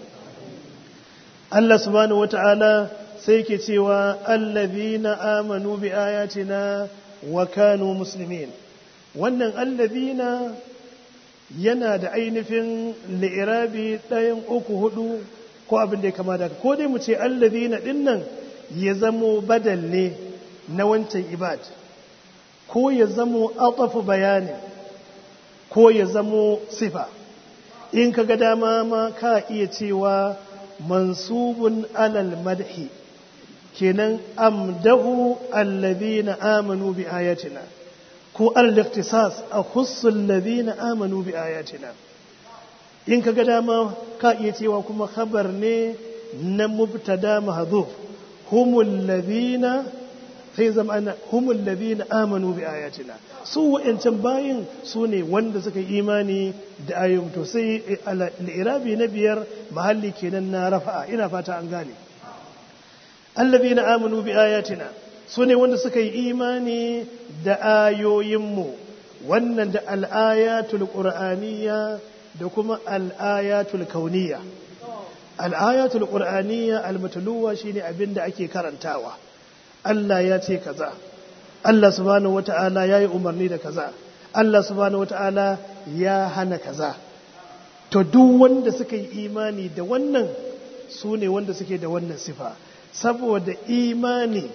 Allah subhanahu wata'ala sai yake cewa allazina amanu bi ayatina wa kanu muslimin wannan allazina yana da ainihin li'irabi ɗayan uku hudu ko abin da ya kama da ko dai mu ce allazina dinnan ya zamo badal ne na wancan ibad ko ya zamo atafu bayani ko ya zamo sifa in ka ga dama ma ka iya cewa mansubun alal madhi kenan amdahu allazina amanu bi ayatina ko al-ikhtisas a khussul ladina amanu bi ayatina in kaga dama ka iya cewa kuma khabar ne na mubtada mahdhuf humul ladina sai zama ana humul ladina amanu bi ayatina su wa'ancan bayin su ne wanda suka yi imani da ayoyin to sai al-irabi na biyar mahalli kenan na rafa'a ina fata an gane alladhina amanu bi ayatina su ne wanda suka yi imani da ayoyinmu wannan da al'ayatul ƙur'aniya da kuma al'ayatul kauniya al'ayatul ƙur'aniya almatuluwa shi ne abin da ake karantawa Allah ya ce kaza Allah subhanahu wata'ala ya yi umarni da kaza Allah subhanahu wata'ala ya hana kaza to duk wanda suka yi imani da wannan su ne wanda suke da wannan sifa saboda imani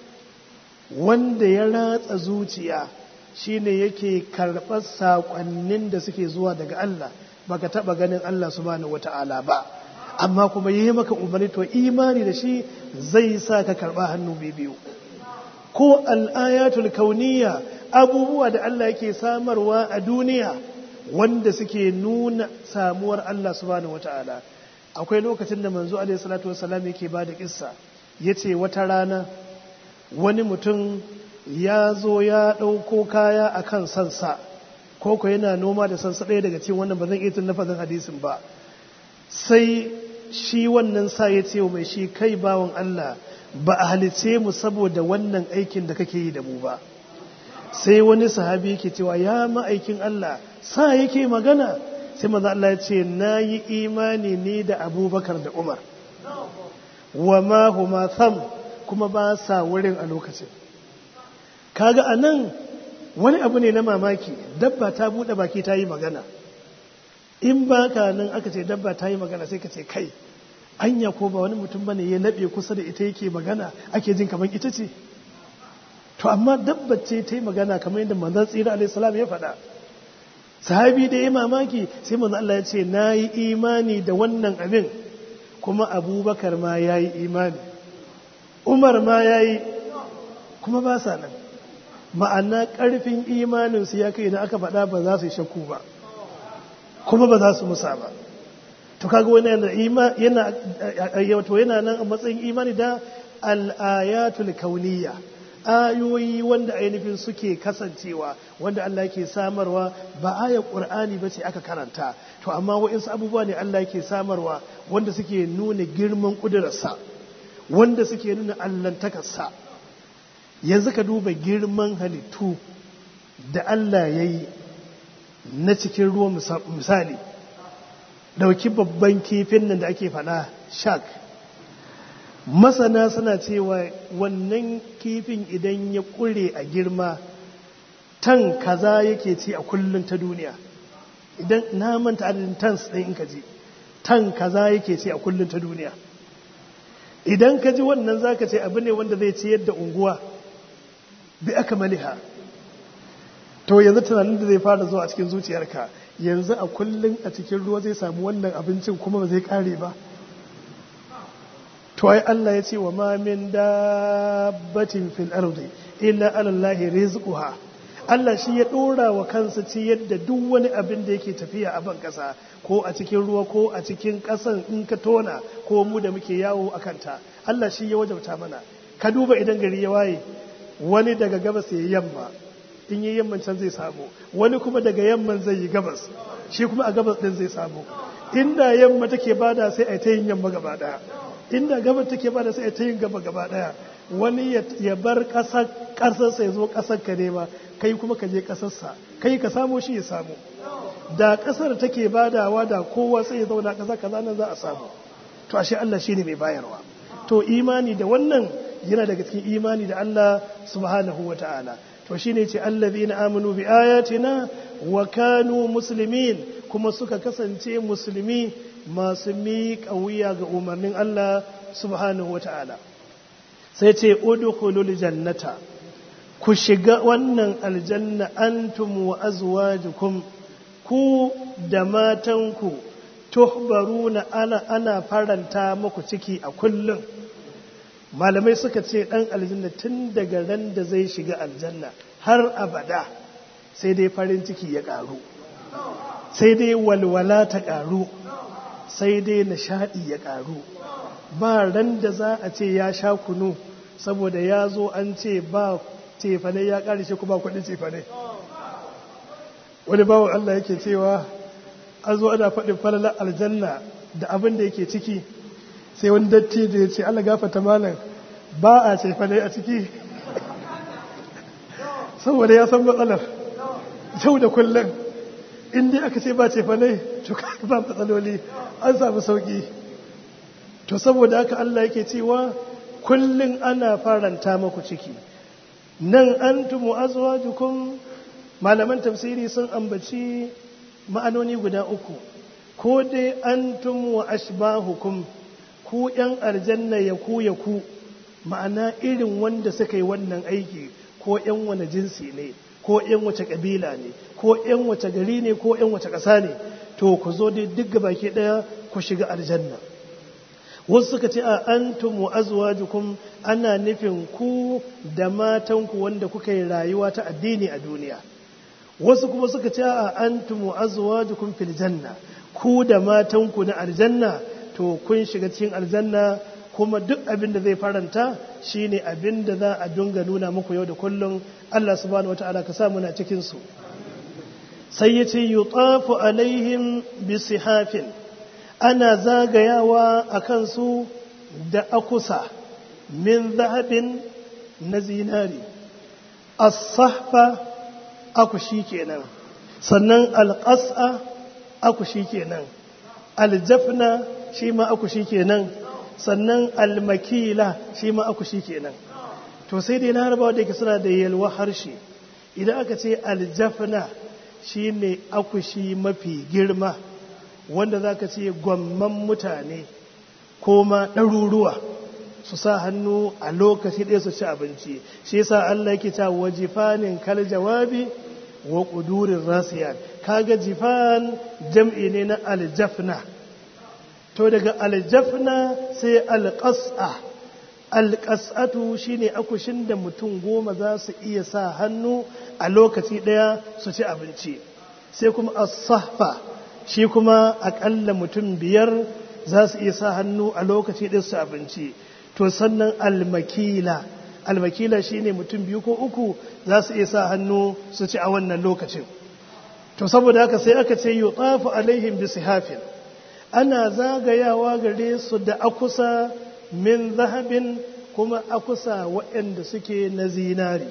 wanda ya ratsa zuciya shine yake karɓar saƙonnin da suke zuwa daga Allah baka taɓa ganin Allah subhanahu wata'ala ba amma kuma yi maka umarni to imani da shi zai sa ka karɓa hannu biyu ko al'ayatul kauniya abubuwa da Allah yake samarwa a duniya wanda suke nuna samuwar Allah subhanahu wata'ala akwai lokacin da manzo alaihi salatu wasallam yake ba da kissa yace wata rana wani mutum ya zo ya ɗauko kaya a kan sansa ko ko yana noma da sansa ɗaya daga cikin wannan ba zan iya tun lafazin hadisin ba sai shi wannan sa ya ce wa mai shi kai bawan Allah ba a halice mu saboda wannan aikin da kake yi da mu ba sai wani sahabi yake cewa ya ma'aikin Allah sa yake magana sai maza Allah ya ce na yi imani ni da abubakar da umar wa ma huma tham kuma ba sa wurin a lokacin kaga a nan wani abu ne na mamaki dabba ta buɗe baki ta yi magana in ba ka nan aka ce dabba ta yi magana sai ka ce kai anya ko ba wani mutum bane ya laɓe kusa da ita yake magana ake jin kamar ita ce to amma dabba ce ta yi magana kamar yadda manzon tsira alaihi salam ya faɗa sahabi da ya mamaki sai manzon Allah ya ce na yi imani da wannan abin kuma abubakar ma ya yi imani umar ma ya yi kuma ba sa nan ma'ana ƙarfin imaninsu ya kai na aka faɗa ba za su yi shakku ba kuma ba za su musa ba to kaga wani yana wato yana nan a matsayin imani da al'ayatul kauniya ayoyi wanda ainihin suke kasancewa wanda Allah yake samarwa ba aya qur'ani bace aka karanta to amma wa'insu abubuwa ne Allah yake samarwa wanda suke nuna girman kudurarsa wanda suke nuna allantakarsa yanzu ka duba girman halittu da Allah ya yi na cikin ruwa misali dauki babban kifin nan da ake fada shark masana suna cewa wannan kifin idan ya kure a girma tan kaza yake ci a kullum ta duniya idan na manta adadin tans ɗin in ka ji tan kaza yake ci a kullum ta duniya idan ka ji wannan zaka ce abu ne wanda zai ciyar da unguwa bi aka maliha to yanzu tunanin da zai fara zuwa a cikin zuciyarka yanzu a kullum a cikin ruwa zai samu wannan abincin kuma ba zai kare ba to ai Allah ya ce wa ma min dabbatin fil ardi illa ala Allah rizquha Allah shi ya dora wa kansa ci yadda duk wani abin da yake tafiya a ban kasa ko a cikin ruwa ko a cikin kasan in ka tona ko mu da muke yawo a kanta Allah shi ya wajabta mana ka duba idan gari ya waye wani daga gabas ya yamma in yi yamman can zai samu wani kuma daga yamman zai yi gabas shi kuma a gabas din zai samu inda yamma take bada sai a ta yin yamma gaba daya inda gabas take bada sai a ta yin gaba gaba daya wani ya bar kasar kasarsa ya zo kasar ka nema kai kuma ka je kasarsa kai ka samu shi ya samu da kasar take badawa da kowa sai ya zauna kasa kaza nan za a samu to ashe Allah shine mai bayarwa to imani da wannan yana daga cikin imani da Allah subhanahu wa ta'ala to shi ne ce allazina amanu bi ayatina wa kanu muslimin kuma suka kasance musulmi masu miƙa wuya ga umarnin Allah subhanahu wa ta'ala sai ce udkhulul jannata ku shiga wannan aljanna antum wa azwajukum ku da matanku tuhbaruna ana ana faranta muku ciki a kullum malamai suka ce ɗan aljanna tun daga ran da zai shiga aljanna har abada sai dai farin ciki ya ƙaru sai dai walwala ta ƙaru sai dai nishaɗi ya ƙaru ba ran da za a ce ya sha kunu saboda ya zo an ce ba cefane ya ƙare shi kuma kuɗin cefane wani bawan Allah yake cewa an zo ana faɗin falalar aljanna da abin da yake ciki sai wani datti da ya ce Allah gafata malam ba a cefa ne a ciki saboda ya san matsalar yau da kullum inda aka ce ba ce fa ne to ba matsaloli an samu sauki to saboda haka Allah yake cewa kullum ana faranta maku ciki nan antum azwajukum malaman tafsiri sun ambaci ma'anoni guda uku ko dai antum wa ashbahukum ku yan aljanna ya ku ya ku ma'ana irin wanda suka yi wannan aiki ko yan wani jinsi ne ko yan wace kabila ne ko yan wace gari ne ko yan wace ƙasa ne to ku zo dai duk baki ɗaya ku shiga aljanna wasu suka ce a antum wa azwajukum ana nufin ku da matanku wanda kuka yi rayuwa ta addini a duniya wasu kuma suka ce a antum wa azwajukum fil janna ku da matanku na aljanna to kun shiga cikin aljanna kuma duk abin da zai faranta shine abin da za a dunga nuna muku yau da kullum Allah subhanahu wataala ka sa muna cikin su sai yace yutafu alaihim bisihafin ana zagayawa a kansu da akusa min zahabin na zinari as-sahfa akushi kenan sannan al-qas'a akushi kenan al-jafna shi ma akushi kenan sannan al-makila shi ma akushi kenan to sai dai na harbawa da yake suna da yalwa harshe idan aka ce al-jafna shine akushi mafi girma wanda za ka ce gwamman mutane ko ma ɗaruruwa su sa hannu a lokaci ɗaya su ci abinci shi yasa Allah yake ta wa jifanin kal jawabi wa ƙudurin rasiyan kaga jifan jam'i ne na aljafna to daga aljafna sai alƙas'a alƙas'atu shine akushin da mutum goma za su iya sa hannu a lokaci ɗaya su ci abinci sai kuma as-sahfa shi kuma akalla mutum biyar za su iya sa hannu a lokaci ɗin su abinci to sannan almakila almakila shi ne mutum biyu ko uku za su iya sa hannu su ci a wannan lokacin to saboda haka sai aka ce yi tsafi alaihim bi sihafin ana zagayawa gare su da akusa min zahabin kuma akusa waɗanda suke na zinari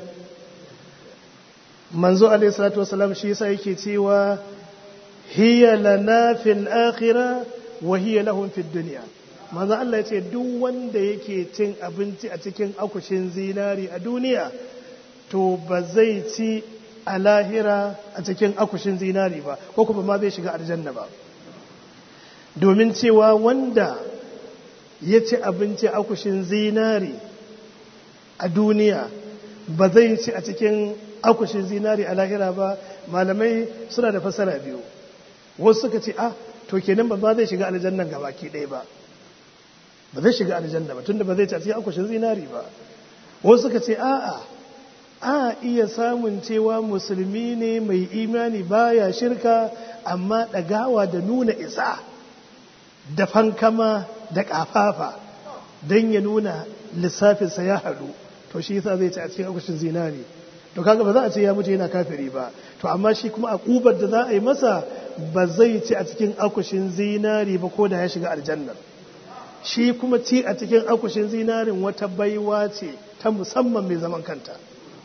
manzo alaihi salatu wasalam shi yasa yake cewa hiya lana fil akhirah wa hiya lahum fid dunya manzo Allah ya ce duk wanda yake cin abinci a cikin akushin zinari a duniya to ba zai ci a lahira a cikin akushin zinari ba ko kuma ma zai shiga aljanna ba domin cewa wanda ya ci abinci akushin zinari a duniya ba zai ci a cikin akushin zinari a lahira ba malamai suna da fasara biyu wasu suka ce ah to kenan ba zai shiga aljannan ga baki ɗaya ba ba zai shiga aljanna ba tunda ba zai ci akushin zinari ba wasu suka ce a'a a iya samun cewa musulmi ne mai imani baya shirka amma ɗagawa da nuna isa da fankama da ƙafafa don ya nuna lissafinsa ya haɗu to shi yasa zai ci a cikin akushin zinari to kaga ba za a ce ya mutu yana kafiri ba to amma shi kuma a kubar da za a yi masa ba zai ci a cikin akushin zinari ba ko da ya shiga aljannar shi kuma ci a cikin akushin zinarin wata baiwa ce ta musamman mai zaman kanta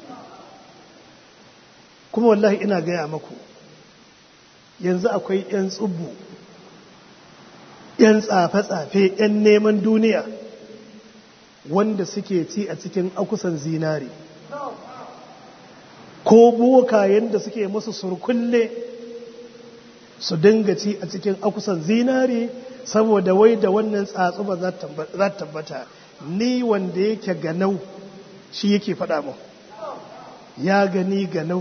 kuma wallahi ina gaya maku yanzu akwai 'yan tsubu 'yan tsafe-tsafe 'yan neman duniya wanda suke ci a cikin akusan zinari ko bokayen da suke musu surkulle su dinga ci a cikin akusan zinari saboda wai da wannan tsatsu ba za ta tabbata ni wanda yake ganau shi yake faɗa mu ya gani ganau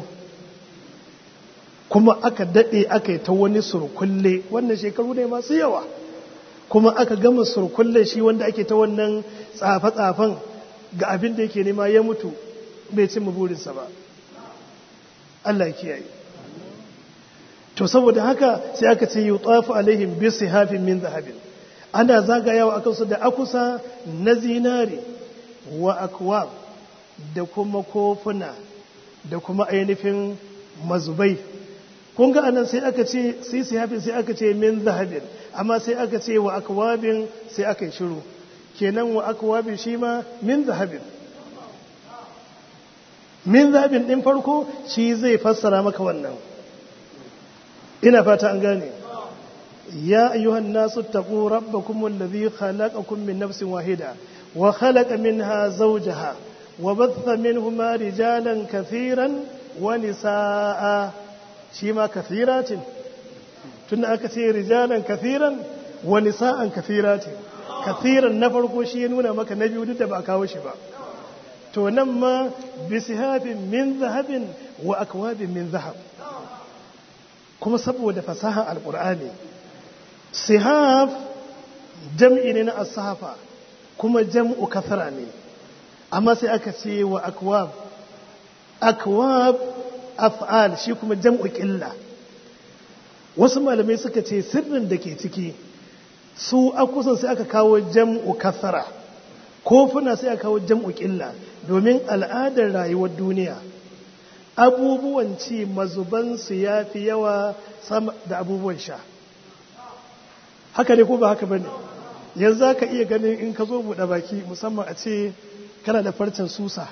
kuma aka daɗe aka yi ta wani surkulle wannan shekaru ne masu yawa kuma aka gama surkulle shi wanda ake ta wannan tsafe-tsafen ga abin da yake nema ya mutu bai cimma burinsa ba Allah kiyaye to saboda haka sai aka ce yutafu alaihim bi sihafin min zahabin ana zagayawa akan su da akusa na zinari wa akwab da kuma kofuna da kuma ainihin mazubai kun ga anan sai aka ce sai sihafin sai aka ce min zahabin amma sai aka ce wa akwabin sai aka yi shiru kenan wa akwabin shi ma min zahabin min zahabin ɗin farko shi zai fassara maka wannan ina fata an gane ya ayyuhan nasu taqu rabbakum alladhi khalaqakum min nafsin wahida wa khalaqa minha zawjaha wa batha minhuma rijalan kathiran wa nisaa shi ma kathiratin tunda aka ce rijalan kathiran wa nisaan kathiratin kathiran na farko shi ya nuna maka na biyu duk da ba kawo shi ba to nan ma bisihafin min zahabin wa akwabin min zahab kuma saboda fasaha alkur'ani sihaf jam'i ne na asafa kuma jam'u kasara ne amma sai aka ce wa akwab akwab af'al shi kuma jam'u ƙilla wasu malamai suka ce sirrin da ke ciki su akusan sai aka kawo jam'u kasara kofuna sai aka kawo jam'u ƙilla domin al'adar rayuwar duniya abubuwan ci mazubansu ya fi yawa sama da abubuwan sha haka ne ko ba haka ba ne yanzu za ka iya ganin in ka zo buɗe baki musamman a ce kana da farcen susa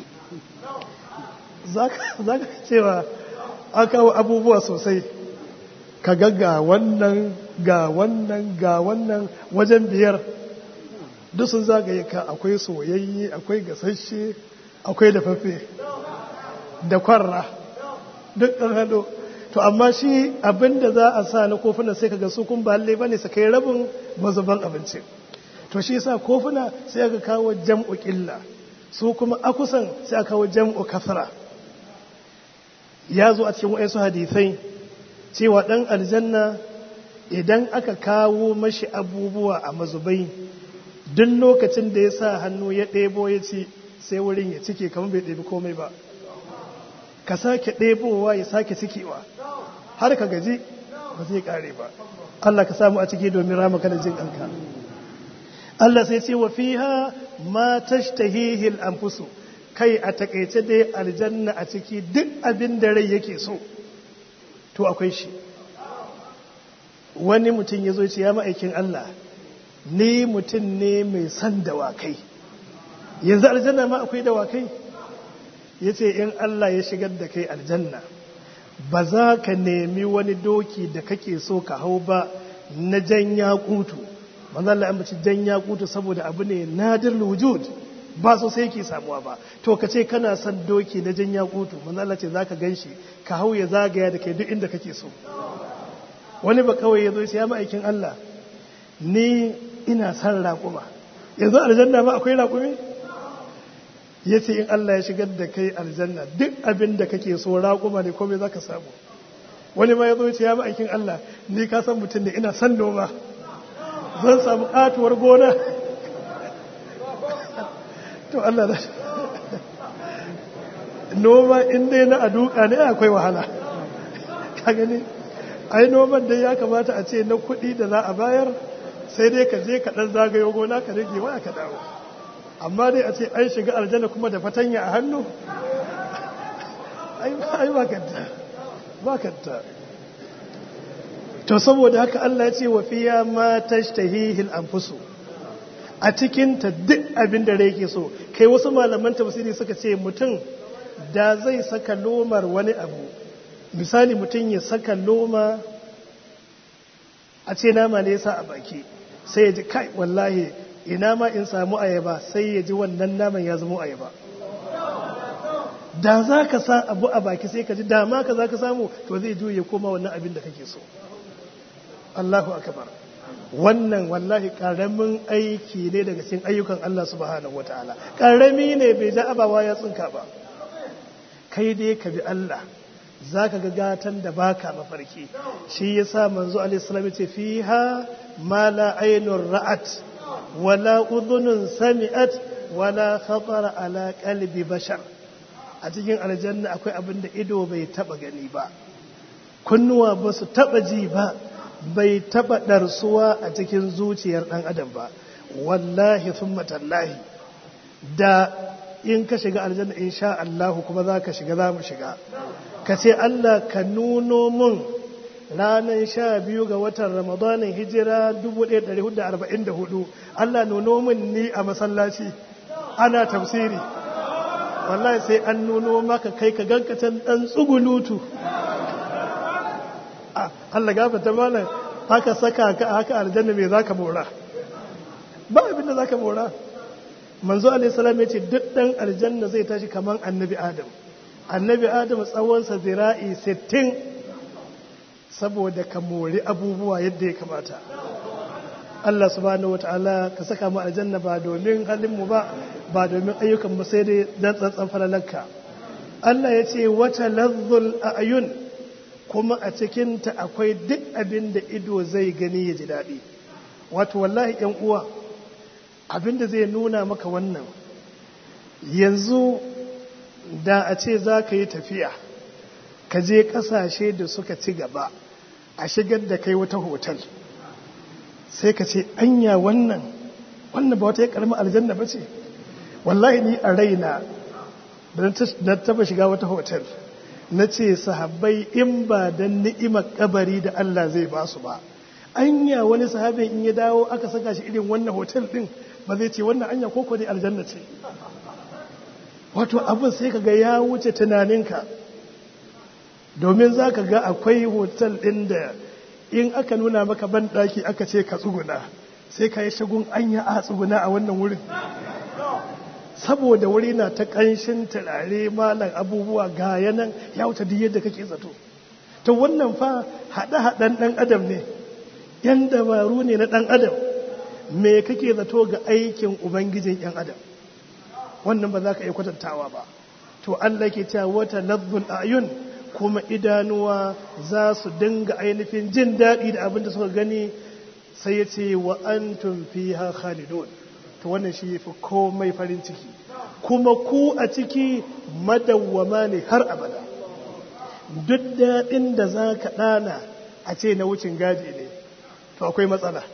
za ka cewa an kawo abubuwa sosai ka ga ga wannan ga wannan ga wannan wajen biyar duk sun zagaye ka akwai soyayye akwai gasashe akwai dafaffe da kwarra duk ɗan hado to amma shi abinda za a sa na kofuna sai kaga su kun ba lalle bane su kai rabin mazuban abinci to shi yasa kofuna sai aka kawo jam'u ƙilla su kuma akusan sai aka kawo jam'u kasra ya zo a cikin wayansu hadisai cewa ɗan aljanna idan aka kawo mashi abubuwa a mazubai duk lokacin da ya sa hannu ya ɗebo ya ci sai wurin ya cike kamar bai ɗebi komai ba ka sake ɗebowa ya sake cikewa har ka gaji ba zai ƙare ba Allah ka samu a ciki domin rama kada jin ɗanka Allah sai ce wa fiha ma tashtahihi al-anfusu kai a takaice dai aljanna a ciki duk abin da rai yake so to akwai shi wani mutum ya zo ce ya ma'aikin Allah ni mutum ne mai son dawakai yanzu aljanna ma akwai dawakai ya ce in Allah ya shigar da kai aljanna ba za ka nemi wani doki da kake so ka hau ba na jan yakutu manzo Allah ya bace jan yakutu saboda abu ne nadir wujud ba so sai yake samuwa ba to ka ce kana son doki na jan yakutu manzo Allah ce zaka ganshi ka hau ya zagaya da kai duk inda kake so wani ba kawai ya zo ya ma'aikin Allah ni ina son raƙuma yanzu aljanna ma akwai raƙumi ya ce in Allah ya shigar da kai aljanna duk abin da kake so raƙuma ne komai za ka samu wani ma ya zo ya ma'aikin Allah ni ka san mutum ne ina son noma zan samu katuwar gona to Allah da noma in dai na aduka ne akwai wahala ka gani ai noman dai ya kamata a ce na kuɗi da za a bayar sai dai ka je ka ɗan zagayo gona ka rage waya ka dawo amma dai a ce an shiga aljanna kuma da fatanya a hannu ai ba kanta ba kanta to saboda haka Allah ya ce wa fiya ma tashtahihil anfusu a cikin ta duk abin da yake so kai wasu malaman tafsiri suka ce mutum da zai saka lomar wani abu misali mutum ya saka loma a ce nama ne yasa a baki sai ya ji kai wallahi ina ma in samu ayaba sai ya ji wannan naman ya zama ayaba da za ka sa abu a baki sai ka ji dama ka za ka samu to zai juye koma wannan abin da kake so Allahu akbar wannan wallahi karamin aiki ne daga cikin ayyukan Allah subhanahu wataala karami ne bai da abawa ya tsinka ba kai dai ka bi Allah zaka ga gatan da baka mafarki shi yasa manzo alaihi salam ce fiha ma la aynur ra'at wala udhunun sami'at wala khatara ala qalbi bashar a cikin aljanna akwai abin da ido bai taba gani ba kunnuwa ba su taba ji ba bai taba ɗarsuwa a cikin zuciyar ɗan adam ba wallahi sun matallahi da in ka shiga aljanna in sha Allahu kuma za ka shiga za mu shiga ka ce Allah ka nuno mun ranar sha biyu ga watan ramadanin hijira 1444 Allah nuno mun ni a masallaci ana tafsiri wallahi sai an nuno maka kai ka gankatan dan tsugulutu Allah gafata malam haka saka ka haka aljanna me zaka mora ba abin da zaka mora manzo alaihi salam yace duk dan aljanna zai tashi kaman annabi adam annabi adam tsawon sa zira'i 60 saboda ka mori abubuwa yadda ya kamata Allah subhanahu wataala ka saka mu aljanna ba domin halin mu ba ba domin ayyukan mu sai dai dan tsantsan falalanka Allah yace wata lazzul ayun kuma a cikinta akwai duk abin da ido zai gani ya ji daɗi wato wallahi ‘yan uwa abin da zai nuna maka wannan yanzu da a ce za ka yi tafiya ka je ƙasashe da suka ci gaba a shigar da kai wata hotel sai ka ce anya wannan wannan ba wata ya ƙarmi aljanna ba ce wallahi ni a raina da taba shiga wata hotel na ce sahabbai in ba don ni'imar kabari da Allah zai ba su ba anya wani sahabin in ya dawo aka saka shi irin wannan hotel din ba zai ce wannan anya koko dai aljanna ce wato abin sai ka ga ya wuce tunaninka domin za ka ga akwai hotel din da in aka nuna maka ban daki aka ce ka tsuguna sai ka yi shagun anya a tsuguna a wannan wurin saboda wuri na ta ƙanshin turare malam abubuwa ga yanan ya wuce duk yadda kake zato to wannan fa haɗe-haɗen ɗan adam ne yan dabaru ne na ɗan adam me kake zato ga aikin ubangijin yan adam wannan ba za ka iya kwatantawa ba to Allah ke cewa wata lazzul ayun kuma idanuwa za su dinga ainihin jin daɗi da abin da suka gani sai ya ce wa antum fiha khalidun to wannan shi yafi komai farin ciki kuma ku a ciki madawwama ne har abada duk daɗin da za ka ɗana a ce na wucin gadi ne to akwai matsala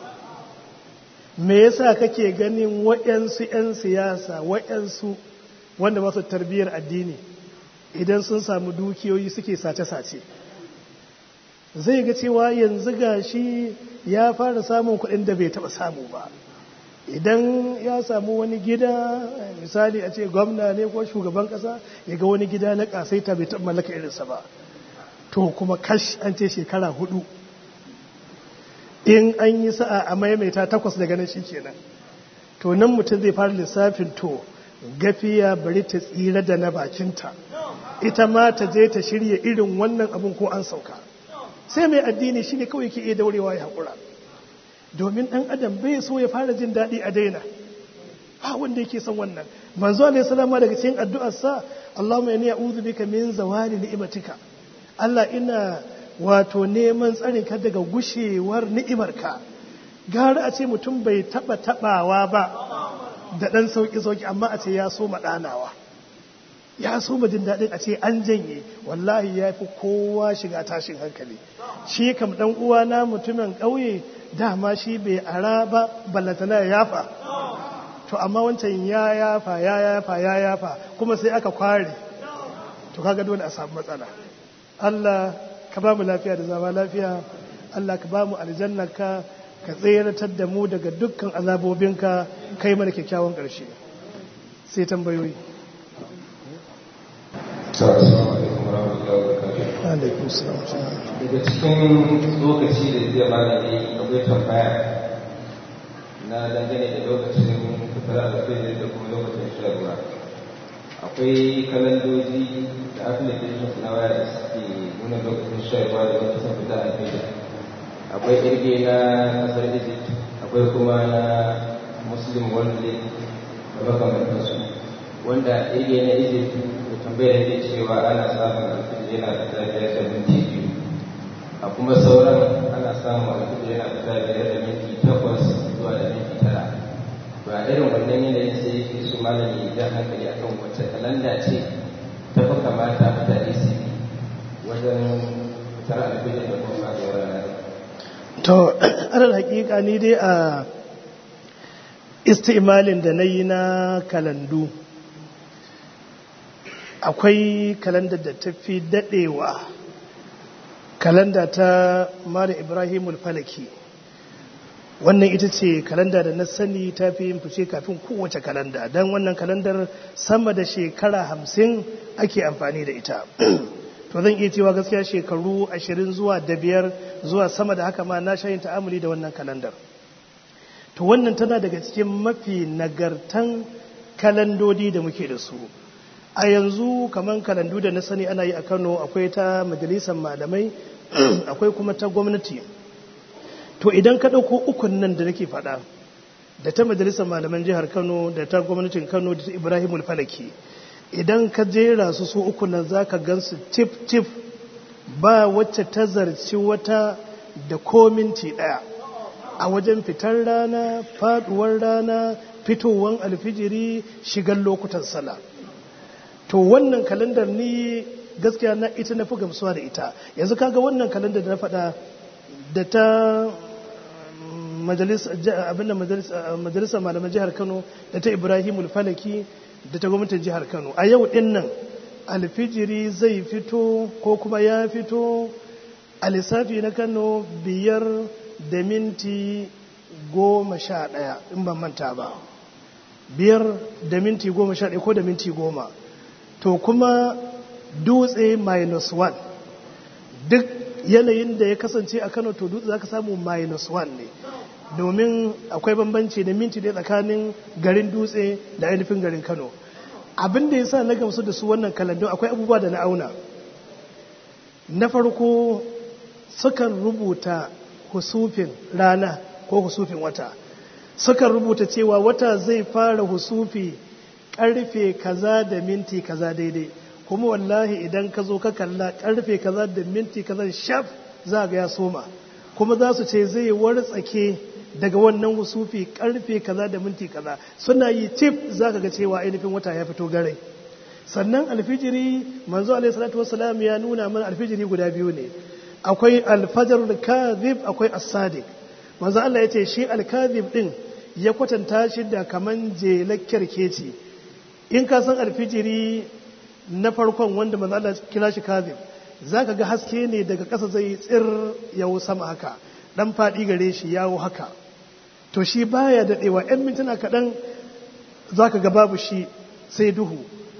me yasa kake ganin waɗansu 'yan siyasa waɗansu wanda masu tarbiyyar addini idan sun samu dukiyoyi suke sace-sace zai ga cewa yanzu gashi ya fara samun kuɗin da bai taɓa samu ba idan ya samu wani gida misali a ce gwamna ne ko shugaban kasa ya ga wani gida na kasaita bai taɓa mallaka irinsa ba to kuma kash an ce shekara hudu in an yi sa'a a maimaita takwas daga nan kenan to nan mutum zai fara lissafin to gafiya bari ta tsira da na bakinta ita ma ta je ta shirya irin wannan abin ko an sauka sai mai addini shi ne kawai ke iya daurewa ya haƙura domin ɗan adam bai so ya fara jin daɗi a daina ba wanda yake son wannan manzo alaihi salama daga cikin addu'arsa Allahumma inni a'udhu bika min zawali ni'matika Allah ina wato neman tsarin ka daga gushewar ni'imarka gara a ce mutum bai taba tabawa ba da dan sauki sauki amma a ce ya so madanawa ya so jin daɗin a ce an janye wallahi ya fi kowa shiga tashin hankali shi kam dan uwana mutumin ƙauye dama shi bai ara ba ballatana ya yafa to amma wancan ya yafa ya yafa ya yafa kuma sai aka kware to kaga dole a samu matsala Allah ka ba mu lafiya da zama lafiya Allah ka ba mu aljannaka ka tseratar da mu daga dukkan azabobinka kai mana kyakkyawan ƙarshe sai tambayoyi alaikum salam daga cikin lokaci da zai mana ne akwai tambaya na dangane da lokacin fitar alfajir da kuma lokacin shan ruwa akwai kalandoji da applications na waya da suke nuna lokacin shan ruwa da lokacin fitar alfajir akwai irge na kasar egypt akwai kuma na muslim world league da makamantansu wanda irge na egypt da tambayar da cewa ana samun alfajir yana da tafiyar da minti biyu a kuma sauran ana samun alfajir yana da tafiyar da minti takwas zuwa da minti tara ba irin wannan yanayin sai yake su malami jan hankali akan wacce kalanda ce ta fi kamata mutane su bi wajen fitar alfajir da kuma faruwar ranar to alal hakika ni dai a istimalin da na yi na kalandu akwai kalandar da ta fi daɗewa kalanda ta mara ibrahimul falaki wannan ita ce kalanda da na sani ta fi yin fice kafin kowace kalanda don wannan kalandar sama da shekara hamsin ake amfani da ita to zan iya cewa gaskiya shekaru ashirin zuwa da biyar zuwa sama da haka ma na shayin ta'amuli da wannan kalandar to wannan tana daga cikin mafi nagartan kalandodi da muke da su a yanzu kamar kalandu da na sani ana yi a kano akwai ta majalisar malamai akwai kuma ta gwamnati to idan ka ɗauko ukun nan da nake faɗa da ta majalisar malaman jihar kano da ta gwamnatin kano da ta ibrahimul falaki idan ka jera su su uku nan za ka gan su tif tif ba wacce ta zarci wata da kominti ɗaya a wajen fitar rana faduwar rana fitowar alfijiri shigar lokutan sala to wannan kalandar ni gaskiya na ita na fi gamsuwa da ita yanzu kaga wannan kalandar da na faɗa da ta majalisar malaman jihar kano da ta ibrahimul falaki da ta gwamnatin jihar kano a yau din nan alfijiri zai fito ko kuma ya fito a lissafi na kano biyar da minti goma sha ɗaya in ban manta ba biyar da minti goma sha ɗaya ko da minti goma to kuma dutse minus one duk yanayin da ya kasance a kano to dutse za ka samu minus one ne domin akwai bambanci da minti da tsakanin garin dutse da ainihin garin kano abin da ya sa na gamsu da su wannan kalandun akwai abubuwa da na auna na farko sukan rubuta husufin rana ko husufin wata sukan rubuta cewa wata zai fara husufi karfe kaza da minti kaza daidai kuma wallahi idan ka zo ka kalla karfe kaza da minti kaza shaf za ga ya soma kuma za su ce zai wartsake daga wannan husufi karfe kaza da minti kaza suna yi tif za ka ga cewa ainihin wata ya fito garai sannan alfijiri manzo alaihi salatu wassalam ya nuna mana alfijiri guda biyu ne akwai alfajar kadhib akwai as-sadiq manzo Allah ya ce shi al-kadhib din ya kwatanta shi da kaman jelakkar keci in ka san alfijiri na farkon wanda manzo Allah kira shi kadhib zaka ga haske ne daga ƙasa zai tsir yawo sama haka dan fadi gare shi yawo haka to shi baya dadewa ɗan mintuna kaɗan zaka ga babu shi sai duhu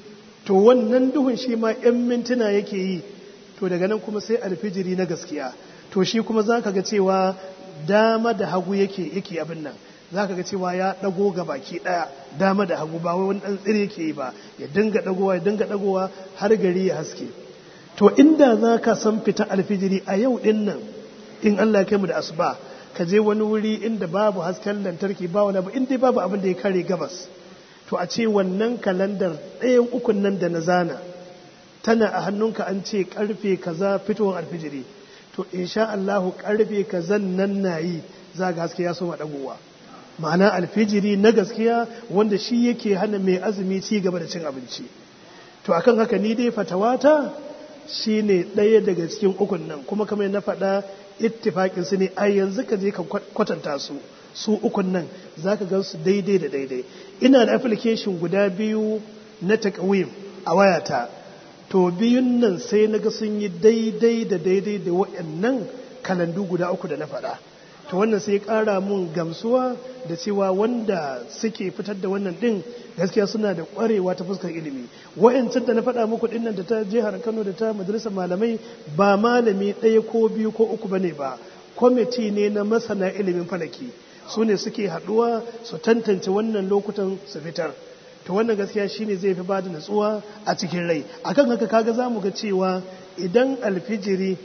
to wannan duhun shi ma ‘yan mintuna yake yi to daga nan kuma sai alfijiri na gaskiya to shi kuma za ka ga cewa dama da hagu yake yake abin nan za ka ga cewa ya ɗago ga baki ɗaya dama da hagu ba wai wani ɗan tsiri yake yi ba ya dinga ɗagowa ya dinga ɗagowa har gari ya haske to inda za ka san fita alfijiri a yau ɗin nan in Allah ya kai mu da asuba ka je wani wuri inda babu hasken lantarki ba wani abu inda babu abin da ya kare gabas to a ce wannan kalandar ɗayan ukun nan da na zana tana a hannunka an ce karfe kaza fitowar alfijiri to insha Allahu karfe kazan nan na yi za ga haske ya so dagowa ma'ana alfijiri na gaskiya wanda shi yake hana mai azumi ci gaba da cin abinci to akan haka ni dai fatawata shine ɗaya daga cikin ukun nan kuma kamar na faɗa ittifaƙin su ne a yanzu ka je ka kwatanta su su ukun nan za ka gan su daidai da daidai ina da application guda biyu na takawim a wayata to biyun nan sai na ga sun yi daidai da daidai da waɗannan kalandu guda uku da na faɗa to wannan sai ƙara mun gamsuwa da cewa wanda suke fitar da wannan ɗin gaskiya suna da ƙwarewa ta fuskar ilimi wa'yancan da na faɗa muku ɗin nan da ta jihar kano da ta majalisar malamai ba malami ɗaya ko biyu ko uku bane ba kwamiti ne na masana ilimin falaki su ne suke haɗuwa su tantance wannan lokutan su fitar to wannan gaskiya shine zai fi bada natsuwa a cikin rai akan haka kaga za mu ga cewa idan alfijiri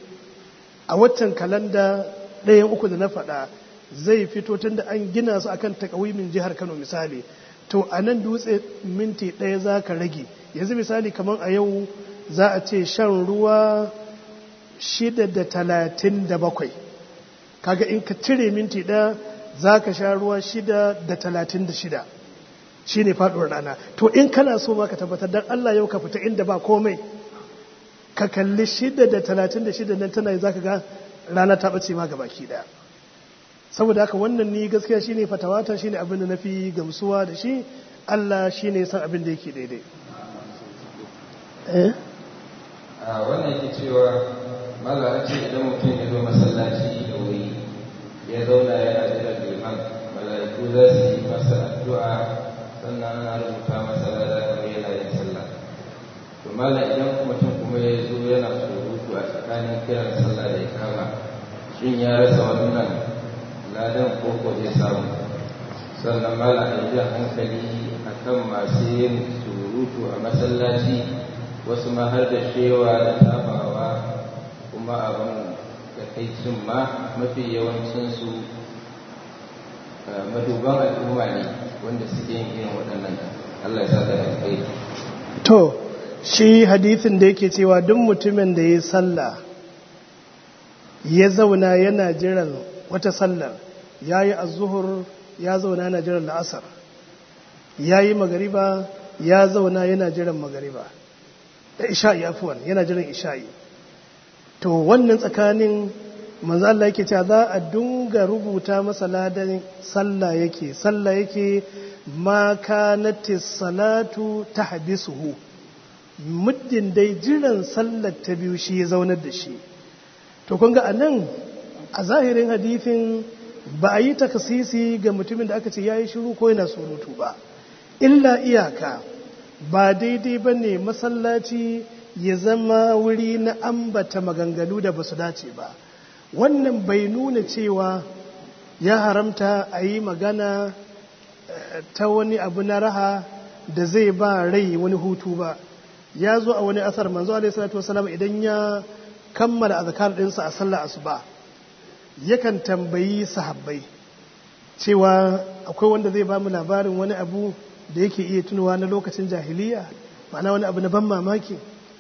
a watan kalanda ɗayan uku da na faɗa zai fito tun da an gina su akan takawimin jihar kano misali to a nan dutse minti ɗaya za ka rage yanzu misali kamar a yau za a ce shan ruwa shida da talatin da bakwai kaga in ka cire minti ɗaya za ka sha ruwa shida da talatin da shida shi ne faɗuwar rana to in kana so ma ka tabbatar don Allah yau ka fita inda ba komai ka kalli shida da talatin da shida nan tana za ka ga rana ta ɓace ma gabaki ɗaya saboda haka wannan ni gaskiya shine fatawata shine abin da na fi gamsuwa da shi Allah shine san abin da yake daidai a wannan yake cewa mallara ce idan mutum ya zo masallaci da wuri ya zauna yana jiran liman mala'iku za su yi masa addu'a sannan ana rubuta masa lada kamar yana yin sallah to malam idan mutum kuma ya zo yana surutu a tsakanin kiran sallah da ya kama shin ya rasa wannan ladan koko zai samu sannan malam a jan hankali akan masu yin surutu a masallaci wasu ma har da shewa da tabawa kuma abin da kai cin ma mafi yawancinsu maduban al'umma ne wanda suke yin irin waɗannan Allah ya sa da kai to shi hadithin da yake cewa duk mutumin da ya sallah ya zauna yana jiran wata sallar ya yi azuhur ya zauna yana jiran la'asar ya yi magariba ya zauna yana jiran magariba da isha'i afuwan yana jiran isha'i to wannan tsakanin manzo Allah yake cewa za a dunga rubuta masa ladan sallah yake sallah yake ma kanatis salatu tahbisuhu muddin dai jiran sallar ta biyu shi ya zaunar da shi to kun ga anan a zahirin hadithin ba a yi takasisi ga mutumin da aka ce ya yi shiru ko yana surutu ba illa iyaka ba daidai ba ne masallaci ya zama wuri na ambata maganganu da ba su dace ba wannan bai nuna cewa ya haramta a yi magana ta wani abu na raha da zai ba rai wani hutu ba ya zo a wani asar manzo alaihi salatu wasalam idan ya kammala azkar dinsa a sallar asuba yakan tambayi sahabbai cewa akwai wanda zai ba mu labarin wani abu da yake iya tunowa na lokacin jahiliya ma'ana wani abu na ban mamaki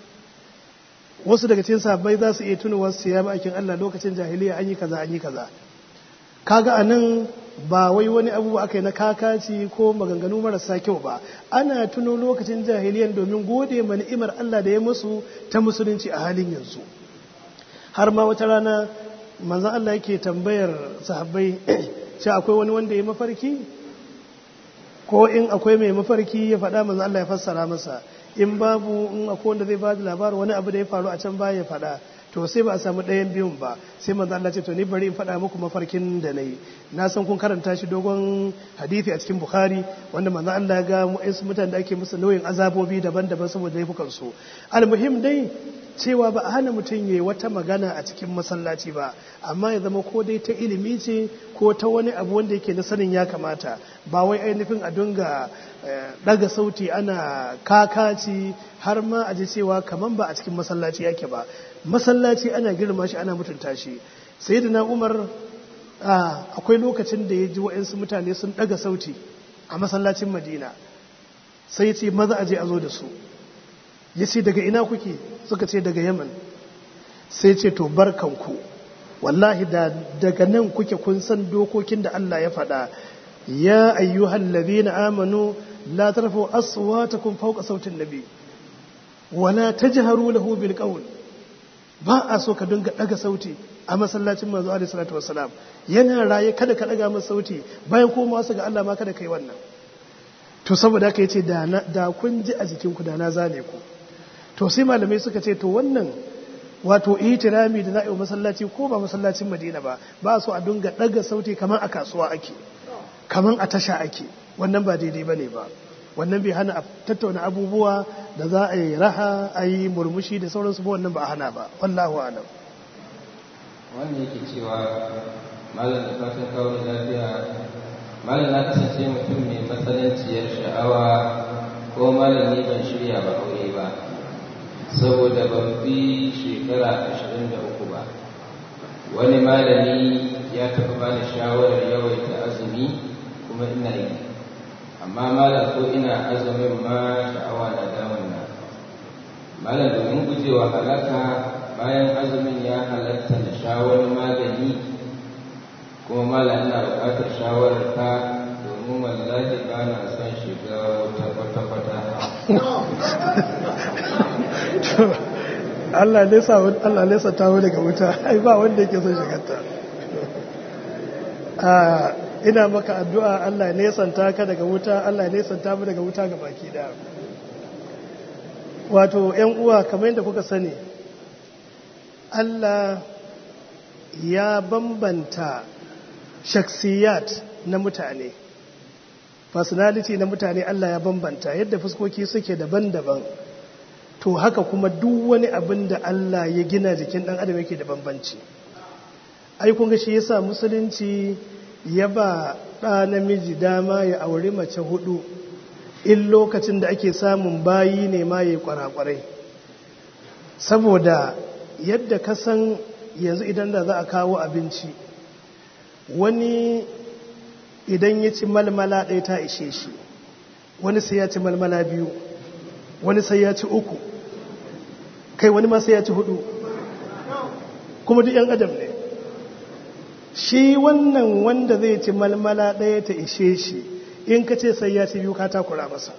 wasu daga cikin sahabbai za su iya tunowa su ya ma'aikin Allah lokacin jahiliya an yi kaza an yi kaza kaga anan ba wai wani abu aka yi na kakaci ko maganganu marasa kyau ba ana tuno lokacin jahiliyan domin gode ma ni'imar Allah da ya musu ta musulunci a halin yanzu har ma wata rana manzon Allah yake tambayar sahabbai cewa akwai wani wanda ya mafarki ko in akwai mai mafarki ya faɗa manzon Allah ya fassara masa in babu in akwai wanda zai ba da labarin wani abu da ya faru a can baya ya faɗa to sai ba a samu ɗayan biyun ba sai manzo Allah ce to ni bari in faɗa muku mafarkin da nayi na san kun karanta shi dogon hadisi a cikin Bukhari wanda manzo Allah ya ga mu'ayyansu mutanen da ake musu nauyin azabobi daban-daban saboda laifukan su almuhim dai cewa ba a hana mutum yayi wata magana a cikin masallaci ba amma ya zama ko dai ta ilimi ce ko ta wani abu wanda yake na sanin ya kamata ba wai ainihin a dunga daga sauti ana kakaci har ma a ji cewa kaman ba a cikin masallaci yake ba masallaci ana girma shi ana mutunta shi sai da na umar akwai lokacin da ya ji wa'insu mutane sun daga sauti a masallacin madina sai ya ce maza a je a zo da su ya ce daga ina kuke suka ce daga yaman sai ce to barkanku wallahi da daga nan kuke kun san dokokin da Allah ya faɗa ya ayyuhal ladina amanu la tarfu aswatakum fawqa sautin nabi wala tajharu lahu bil qawl ba a so ka dinga daga sauti a masallacin manzo alaihi salatu wassalam yana raye kada ka daga masa sauti bayan koma wasu ga Allah ma kada kai wannan to saboda haka yace da da kun ji a jikin ku da na zane ku to sai malamai suka ce to wannan wato itirami da za'a masallaci ko ba masallacin Madina ba ba so a dinga daga sauti kamar a kasuwa ake kamar a tasha ake wannan ba daidai bane ba wannan bai hana a tattauna abubuwa da za a yi raha a yi murmushi da sauransu ba wannan ba a hana ba wallahu alam wannan yake cewa malam da fatan kawo da lafiya malam na kasance mutum mai matsananciyar sha'awa ko malami ban shirya ba aure ba saboda ban fi shekara ashirin da uku ba wani malami ya taɓa bani shawarar yawaita azumi kuma ina yi amma malam ko ina azumin ma sha'awa na damuna malam domin gujewa halaka bayan azumin ya halatta na sha wani magani kuma malam ina buƙatar shawarar ka domin wallahi ba na son shiga wata kwata-kwata Allah nesa Allah nesa ta daga wuta ai ba wanda yake son shigarta ina maka addu'a Allah ya nesanta ka daga wuta Allah ya nesanta mu daga wuta ga baki da wato ‘yan uwa kamar yadda kuka sani Allah ya bambanta shaksiyat na mutane personality na mutane Allah ya bambanta yadda fuskoki suke daban-daban to haka kuma duk wani abin da Allah ya gina jikin dan adam yake da bambanci ai kun ga shi yasa musulunci ya ba ɗa namiji dama ya auri mace hudu in lokacin da ake samun bayi ne ma ya kwarakwarai saboda yadda ka san yanzu idan da za a kawo abinci wani idan ya ci malmala ɗaya ta ishe shi wani sai ya ci malmala biyu wani sai ya ci uku kai wani ma sai ya ci hudu kuma duk 'yan adam ne shi wannan wanda zai ci malmala ɗaya ta ishe shi in ka ce sai ya ci biyu ka takura masa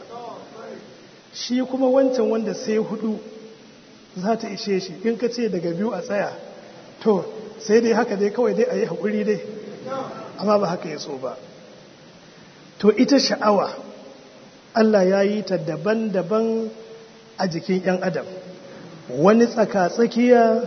shi kuma wancan wanda sai hudu za ta ishe shi in ka ce daga biyu a tsaya to sai dai haka dai kawai dai a yi haƙuri dai amma ba haka ya so ba to ita sha'awa Allah ya yi ta daban-daban a jikin 'yan adam wani tsaka-tsakiya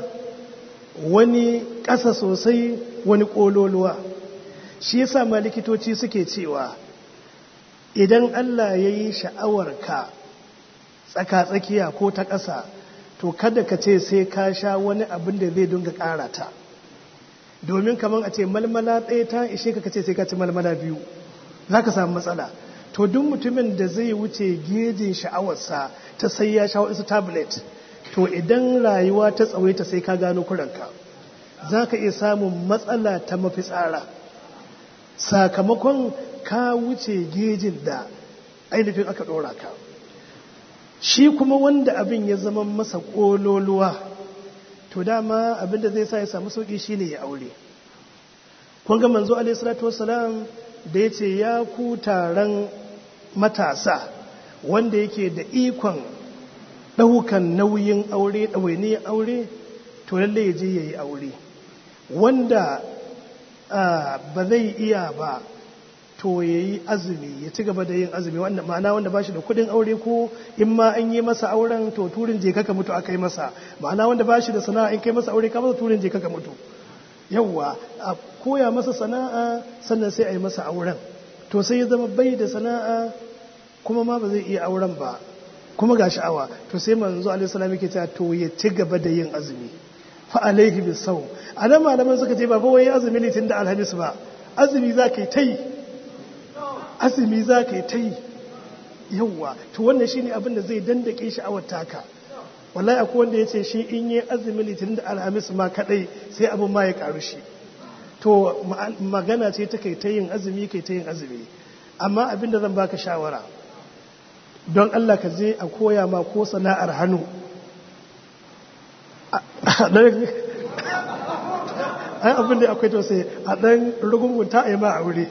wani ƙasa sosai wani ƙololuwa shi yasa ma likitoci suke cewa idan Allah ya yi sha'awarka tsaka-tsakiya ko ta ƙasa to kada ka ce sai ka sha wani abin da zai dunga ƙara ta domin kamar a ce malmala ɗaya ta ishe ka ce sai ka ci malmala biyu za ka samu matsala to duk mutumin da zai wuce gejin sha'awarsa ta sai ya sha wasu tablet to idan rayuwa ta tsawaita sai ka gano kuranka za ka iya samun matsala ta mafitsara sakamakon ka wuce gejin da ainihin aka ɗora ka shi kuma wanda abin ya zama masa ƙololuwa to dama abin da zai sa ya samu sauƙi shine ya aure kun ga manzo alaihi salatu wassalam da ya ce ya ku taron matasa wanda yake da ikon ɗaukan nauyin aure ɗawainiyar aure to lalle ya je ya yi aure wanda ba zai iya ba to ya yi azumi ya ci gaba da yin azumi ma'ana wanda ba shi da kudin aure ko in ma an yi masa auren to turin je kaka mutu aka yi masa ma'ana wanda ba shi da sana'a in kai masa aure ka masa turin je kaka mutu yawwa a koya masa sana'a sannan sai a yi masa auren to sai ya zama bai da sana'a kuma ma ba zai iya auren ba kuma ga sha'awa to sai manzo alaihi salam yake cewa to ya ci gaba da yin azumi fa alaihi bisawm anan malaman suka ce ba fa wai azumi litin da alhamis ba azumi za ka yi ta yi azumi za ka yi ta yi yawwa to wannan shine abin da zai dandake sha'awar taka wallahi akwai wanda ya ce shi in yi azumi litinin da alhamis ma kadai sai abin ma ya karu shi to magana ce ta kai ta yin azumi kai ta yin azumi amma abin da zan baka shawara don Allah ka je a koya ma ko sana'ar hannu ai abin da akwai tausayi a ɗan rugungunta a yi ma a wuri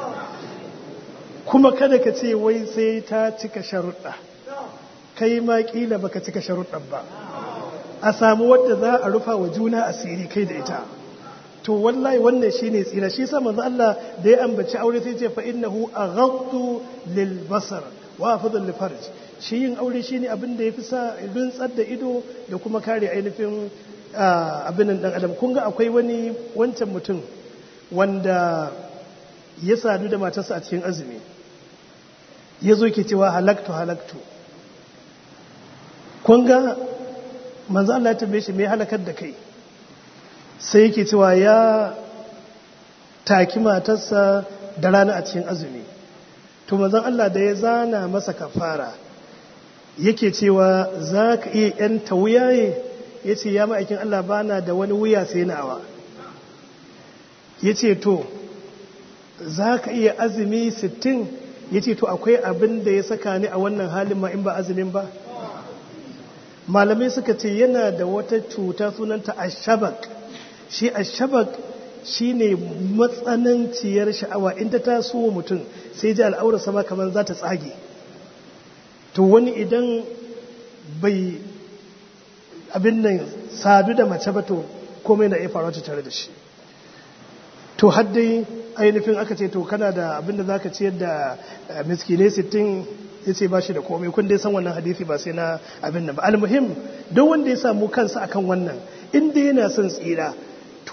kuma kada ka ce wai sai ta cika sharuɗa kai ma ƙila baka cika sharuɗan ba a samu wadda za a rufa wa juna asiri kai da ita to wallahi wannan shine tsira shi sa manzo Allah da ya ambaci aure sai ce fa innahu aghaddu lil basar wa afdal lil farj shi yin aure shine abin da yafi sa rintsar da ido da kuma kare ainihin abin nan dan adam kun ga akwai wani wancan mutum wanda ya sadu da matarsa a cikin azumi ya zo ke cewa halaktu halaktu kun ga manzo Allah ya tambaye shi me halakar da kai sai yake cewa ya taki matarsa da rana a cikin azumi to manzon Allah da ya zana masa kafara yake cewa za ka iya yanta wuyaye ya ce ya ma'aikin Allah bana da wani wuya sai nawa ya ce to za ka iya azumi sittin ya ce to akwai abin da ya saka ni a wannan halin ma in ba azumin ba malamai suka ce yana da wata cuta sunanta ashabak shi ashabak shi ne matsananciyar sha'awa inda ta so mutum sai ji al'aura sama kamar za ta tsage to wani idan bai abin nan sadu da mace ba to komai na iya faruwa tare da shi to haddai ainihin aka ce to kana da abin da za ka ciyar da miskinai sittin ya ce ba shi da komai kun dai san wannan hadisi ba sai na abin nan ba almuhim don wanda ya samu kansa akan wannan inda yana son tsira to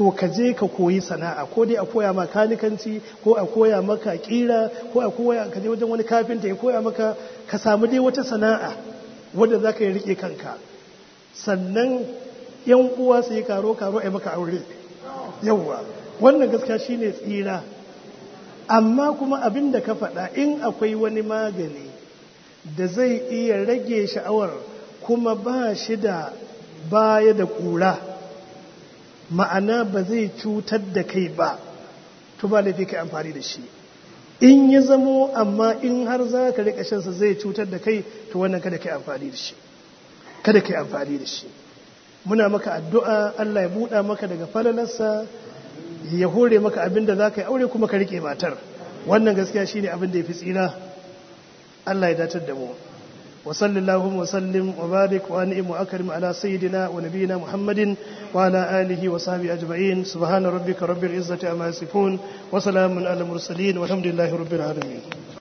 to ka je ka koyi sana'a ko dai a koya maka kanikanci ko a koya maka kira ko a koya ka je wajen wani kafinta ya koya maka ka samu dai wata sana'a wadda za ka yi rike kanka sannan yan uwa su yi karo karo a maka aure yawwa wannan gaskiya shine tsira amma kuma abin da ka faɗa in akwai wani magani da zai iya rage sha'awar kuma ba shi da baya da ƙura ma'ana ba zai cutar da kai ba to ba laifi kai amfani da shi in ya zamo amma in har za ka riƙa shansa zai cutar da kai to wannan kada kai amfani da shi kada kai amfani da shi muna maka addu'a Allah ya buɗa maka daga falalarsa ya hore maka abin da za ka yi aure kuma ka riƙe matar wannan gaskiya shine abin da ya fi tsira Allah ya datar da mu wa sallallahu wa sallim wa barik wa ni'im wa akrim ala sayyidina wa nabiyina muhammadin wa ala alihi wa sahbihi ajma'in subhana rabbika rabbil izzati amma yasifun wa salamun ala mursalin walhamdulillahi rabbil alamin